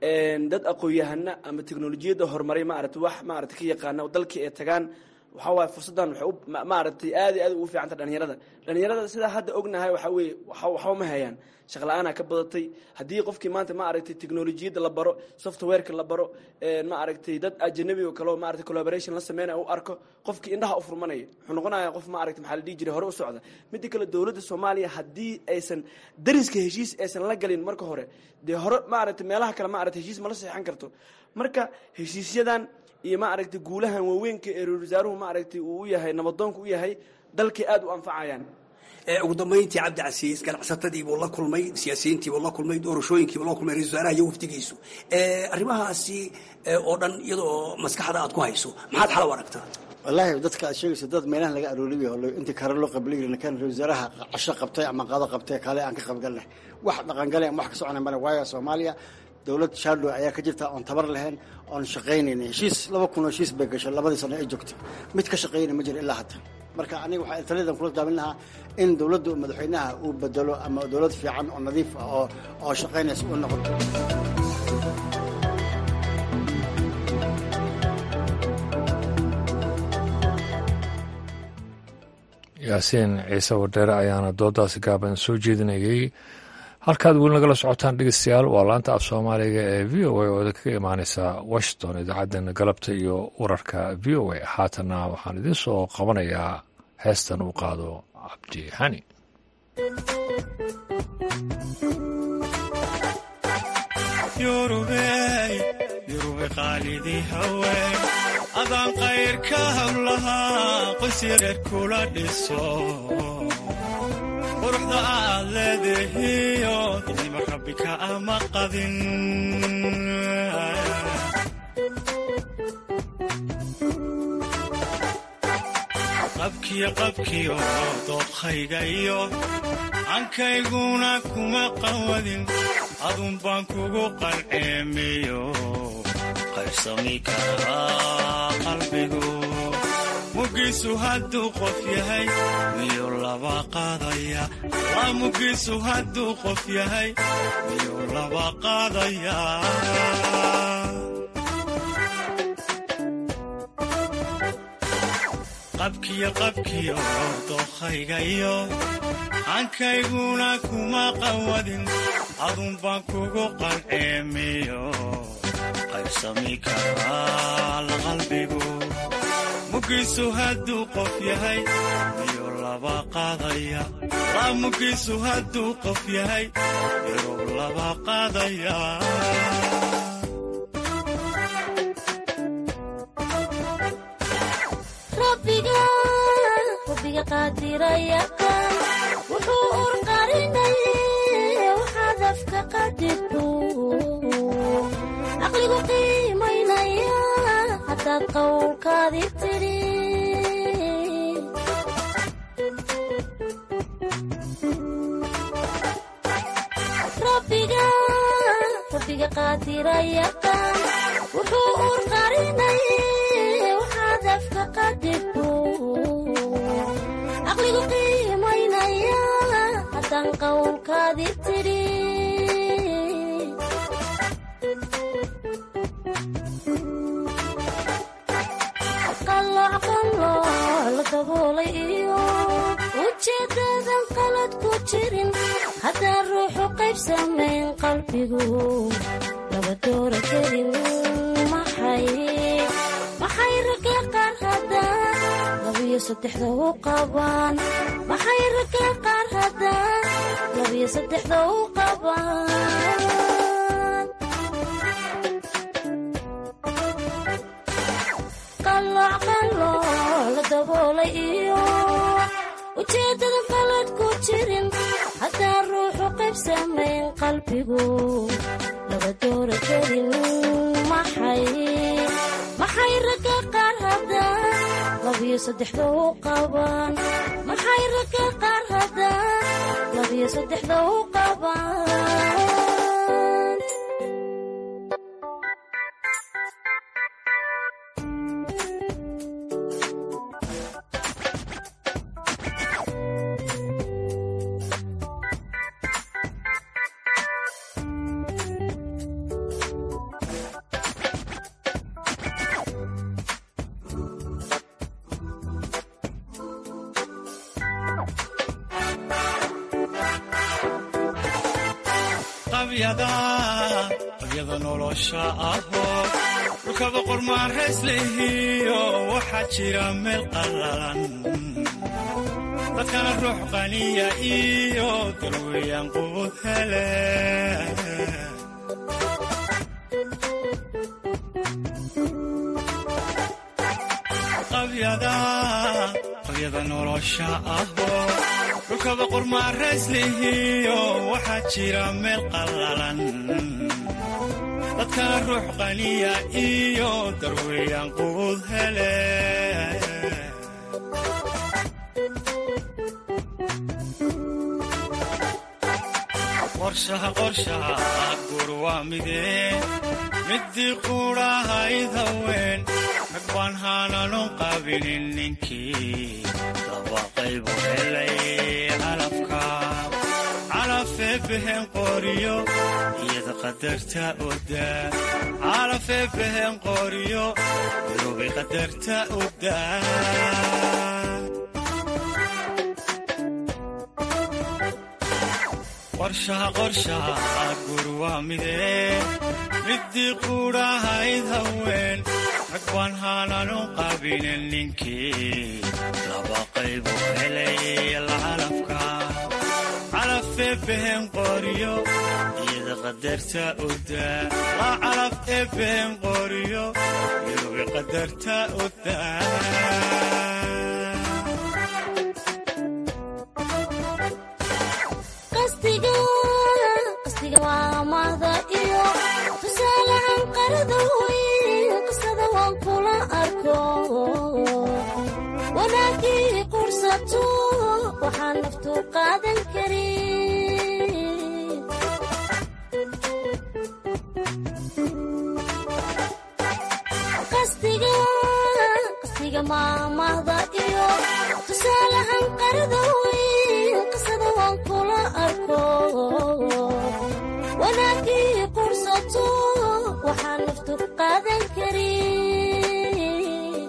dad aqoon-yahana ama teknolojiyadda horumaray maarata wax maarata ka yaqaana dalkii ay tagaan waxaa waaye fursaddan waxay u maaragtay aad iyo aad ugu fiicanta dhalinyarada dhalinyarada sidaa hadda ognahay waxaa weeye waxba ma hayaan shaqla-aanaa ka badatay haddii qofkii maanta ma aragtay teknolojiyadda la baro softwareka la baro ma aragtay dad ajanabi oo kale oo maaragtay collaboration la sameynaya u arko qofkii indhaha u furmanaya wuxuu noqonaya qof ma aragtay maxaa la dhihi jiray hore u socda midda kale dowladda soomaaliya haddii aysan dariska heshiis aysan la galin marka hore dee hore ma aragtay meelaha kale ma aragtay heshiis mala seexan karto marka heshiisyadan iyo ma aragtay guulahan waaweynka ee ra-isul wasaaruhu ma aragtay uu u yahay nabadoonku u yahay dalkay aad u anfacayaan ugu dambayntii cabdicasiis ganacsatadiibuu la kulmay siyaasiyiintiibuu la kulmay doorashooyinkiibuu la kulmay ra-isul wasaaraha iyo wafdigiisu arrimahaasi oo dhan iyadoo maskaxda aad ku hayso maxaad xal u aragtaa wallaahi dadka aad sheegayso dad meelahan laga arooliyo intii kare loo qabliyi kan ra wasaaraha casho qabtay ama qado qabtay kale aan ka qaybgalnay wax dhaqangale ama wax ka socona male waayo soomaaliya dowlad shadow ayaa ka jirta oon tabar lahayn oon shaqaynayna heshiis laba kun oo heshiis bay gashay labadii sano ay joogtay mid ka shaqaynay ma jiro ilaa hadda marka aniga waxaa taliyadan kula daamin lahaa in dowladda madaxweynaha uu bedelo ama dowlad fiican oo nadiif ah oo oo shaqaynaysa u noqoto yaasiin ciise wadheere ayaana doodaasi gaaban soo jeedinayay halkaad weli nagala socotaan dhegeystayaal waa laanta af soomaaliga ee v o a oo idinkaga imaaneysa washington idaacaddeenna galabta iyo wararka v o a haatanna waxaan idiin soo qabanayaa heestan uu qaado cabdi xani adaan qayrka hablahaa qoys yareer kula dhiso quruxda aad leedahiyo nima rabbi ka ama qadin qabkiyo qabkiyo dooqhayga iyo cankayguna kuma qawadin adun baan kugu qalceemiyo qaybsami karaa qalbigu mugiisu hadduu qof yahay miyuu laba qaadaya waa mugiisu hadduu qof yahay miyuu laba qaadaya qabkiyo qabkiyo dookhaygayo cankayguna kuma qawadin adun baan kugu qalceemiyo qaybsami karaa la qalbigu mugiisu hadduu qof yahay miyuu laba qaadaya waa mugiisu hadduu qof yahay miyuu laba qaadaya rabbiga qaadira yaqaan wuxuu urqarinay waxaad afka qadirtu caqligu qiimaynaya haddaad qowlkaadi tidhi rabbiga rabbiga qaadira yaqaan wuxuu urqarinay waxaad afka qadirtu caqligu qiimaynaya haddaan qowlkaadi tidhi qalooc qalooc la daboolay iyo ujeedadan qalad ku jirin haddaan ruuxu qayb samayn qalbigu laba doora kelin maxay maxay ragga qaar haddaan labiyo saddexda u qabaan maxay ragga qaar haddaan labiyo saddexda u qabaan qalooc qalooc la daboolay iyo ujeeddada qalad ku jirin haddaan ruuxu qayb samayn qalbigu laba doora kelin maxay maxay ragga qaar haddaan labiyo saddexda u qabaan maxay ragga qaar haddaan labiyo saddexda u qabaan qabyada nolosha ahoo dhulkaba qormaarays lehiyo waxaa jira meel qallalan dadkana ruux qaniya iyo darweyaan qubud hele qabyada nolosha ahoo dhulkaba qormaarays lehiyo waxaa jira meel qallalan dadkana ruux qaniya iyo darweyaan qubud hele qorshaha qorshaha gur waa midee midii quudhahayd haween rag baan haananu qabinin ninkii laba qaybu helay calafka calafee behen qoriyo iyada qadarta odaa calafee behen qoriyo irubay qadarta odaa qorshaha qorshaha gur waa midee midii quudhahayd haween rag baan haananu qabinin ninkii laba qaybu helay lacalafka calafee behen qoriyo iyada qadarta odaa la calaf ee behen qoriyo irubi qadarta odaa qasdiga waa mahda iyo tusaalahan qarada weyn qisada waan kula arko wanaagii qursato waxaan naftu qaadan karin qasdiga maamahda iyo tusaalahan qarada weyn qisada waan kula arko wanaagii qursato waxaan naftu qaadan karin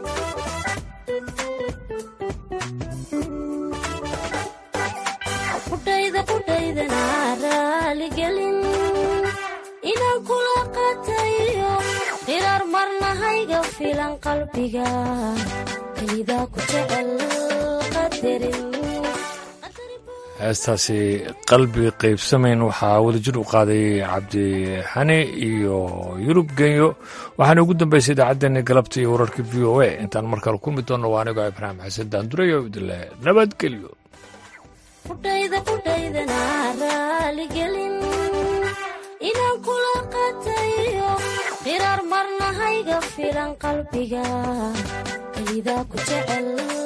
qudhayda qudhaydana raaligelin inaan kula qatayo qiraar marnahayga filan qalbiga kelidaa ku jecel qadarin heestaasi qalbi qaybsamayn waxaa wadajir u qaaday cabdixani iyo yurub genyo waxaana ugu dambeysay idaacaddeenii galabta iyo wararka v o a intaan mar kale kulmi doonno waa anigoo ibraahim xasan daanduray oo idinle nabadgelyo qudhayda qudhaydana raaligelin inaan kula qatayo qiraar marna hayga filan qalbiga kelidaa ku jecel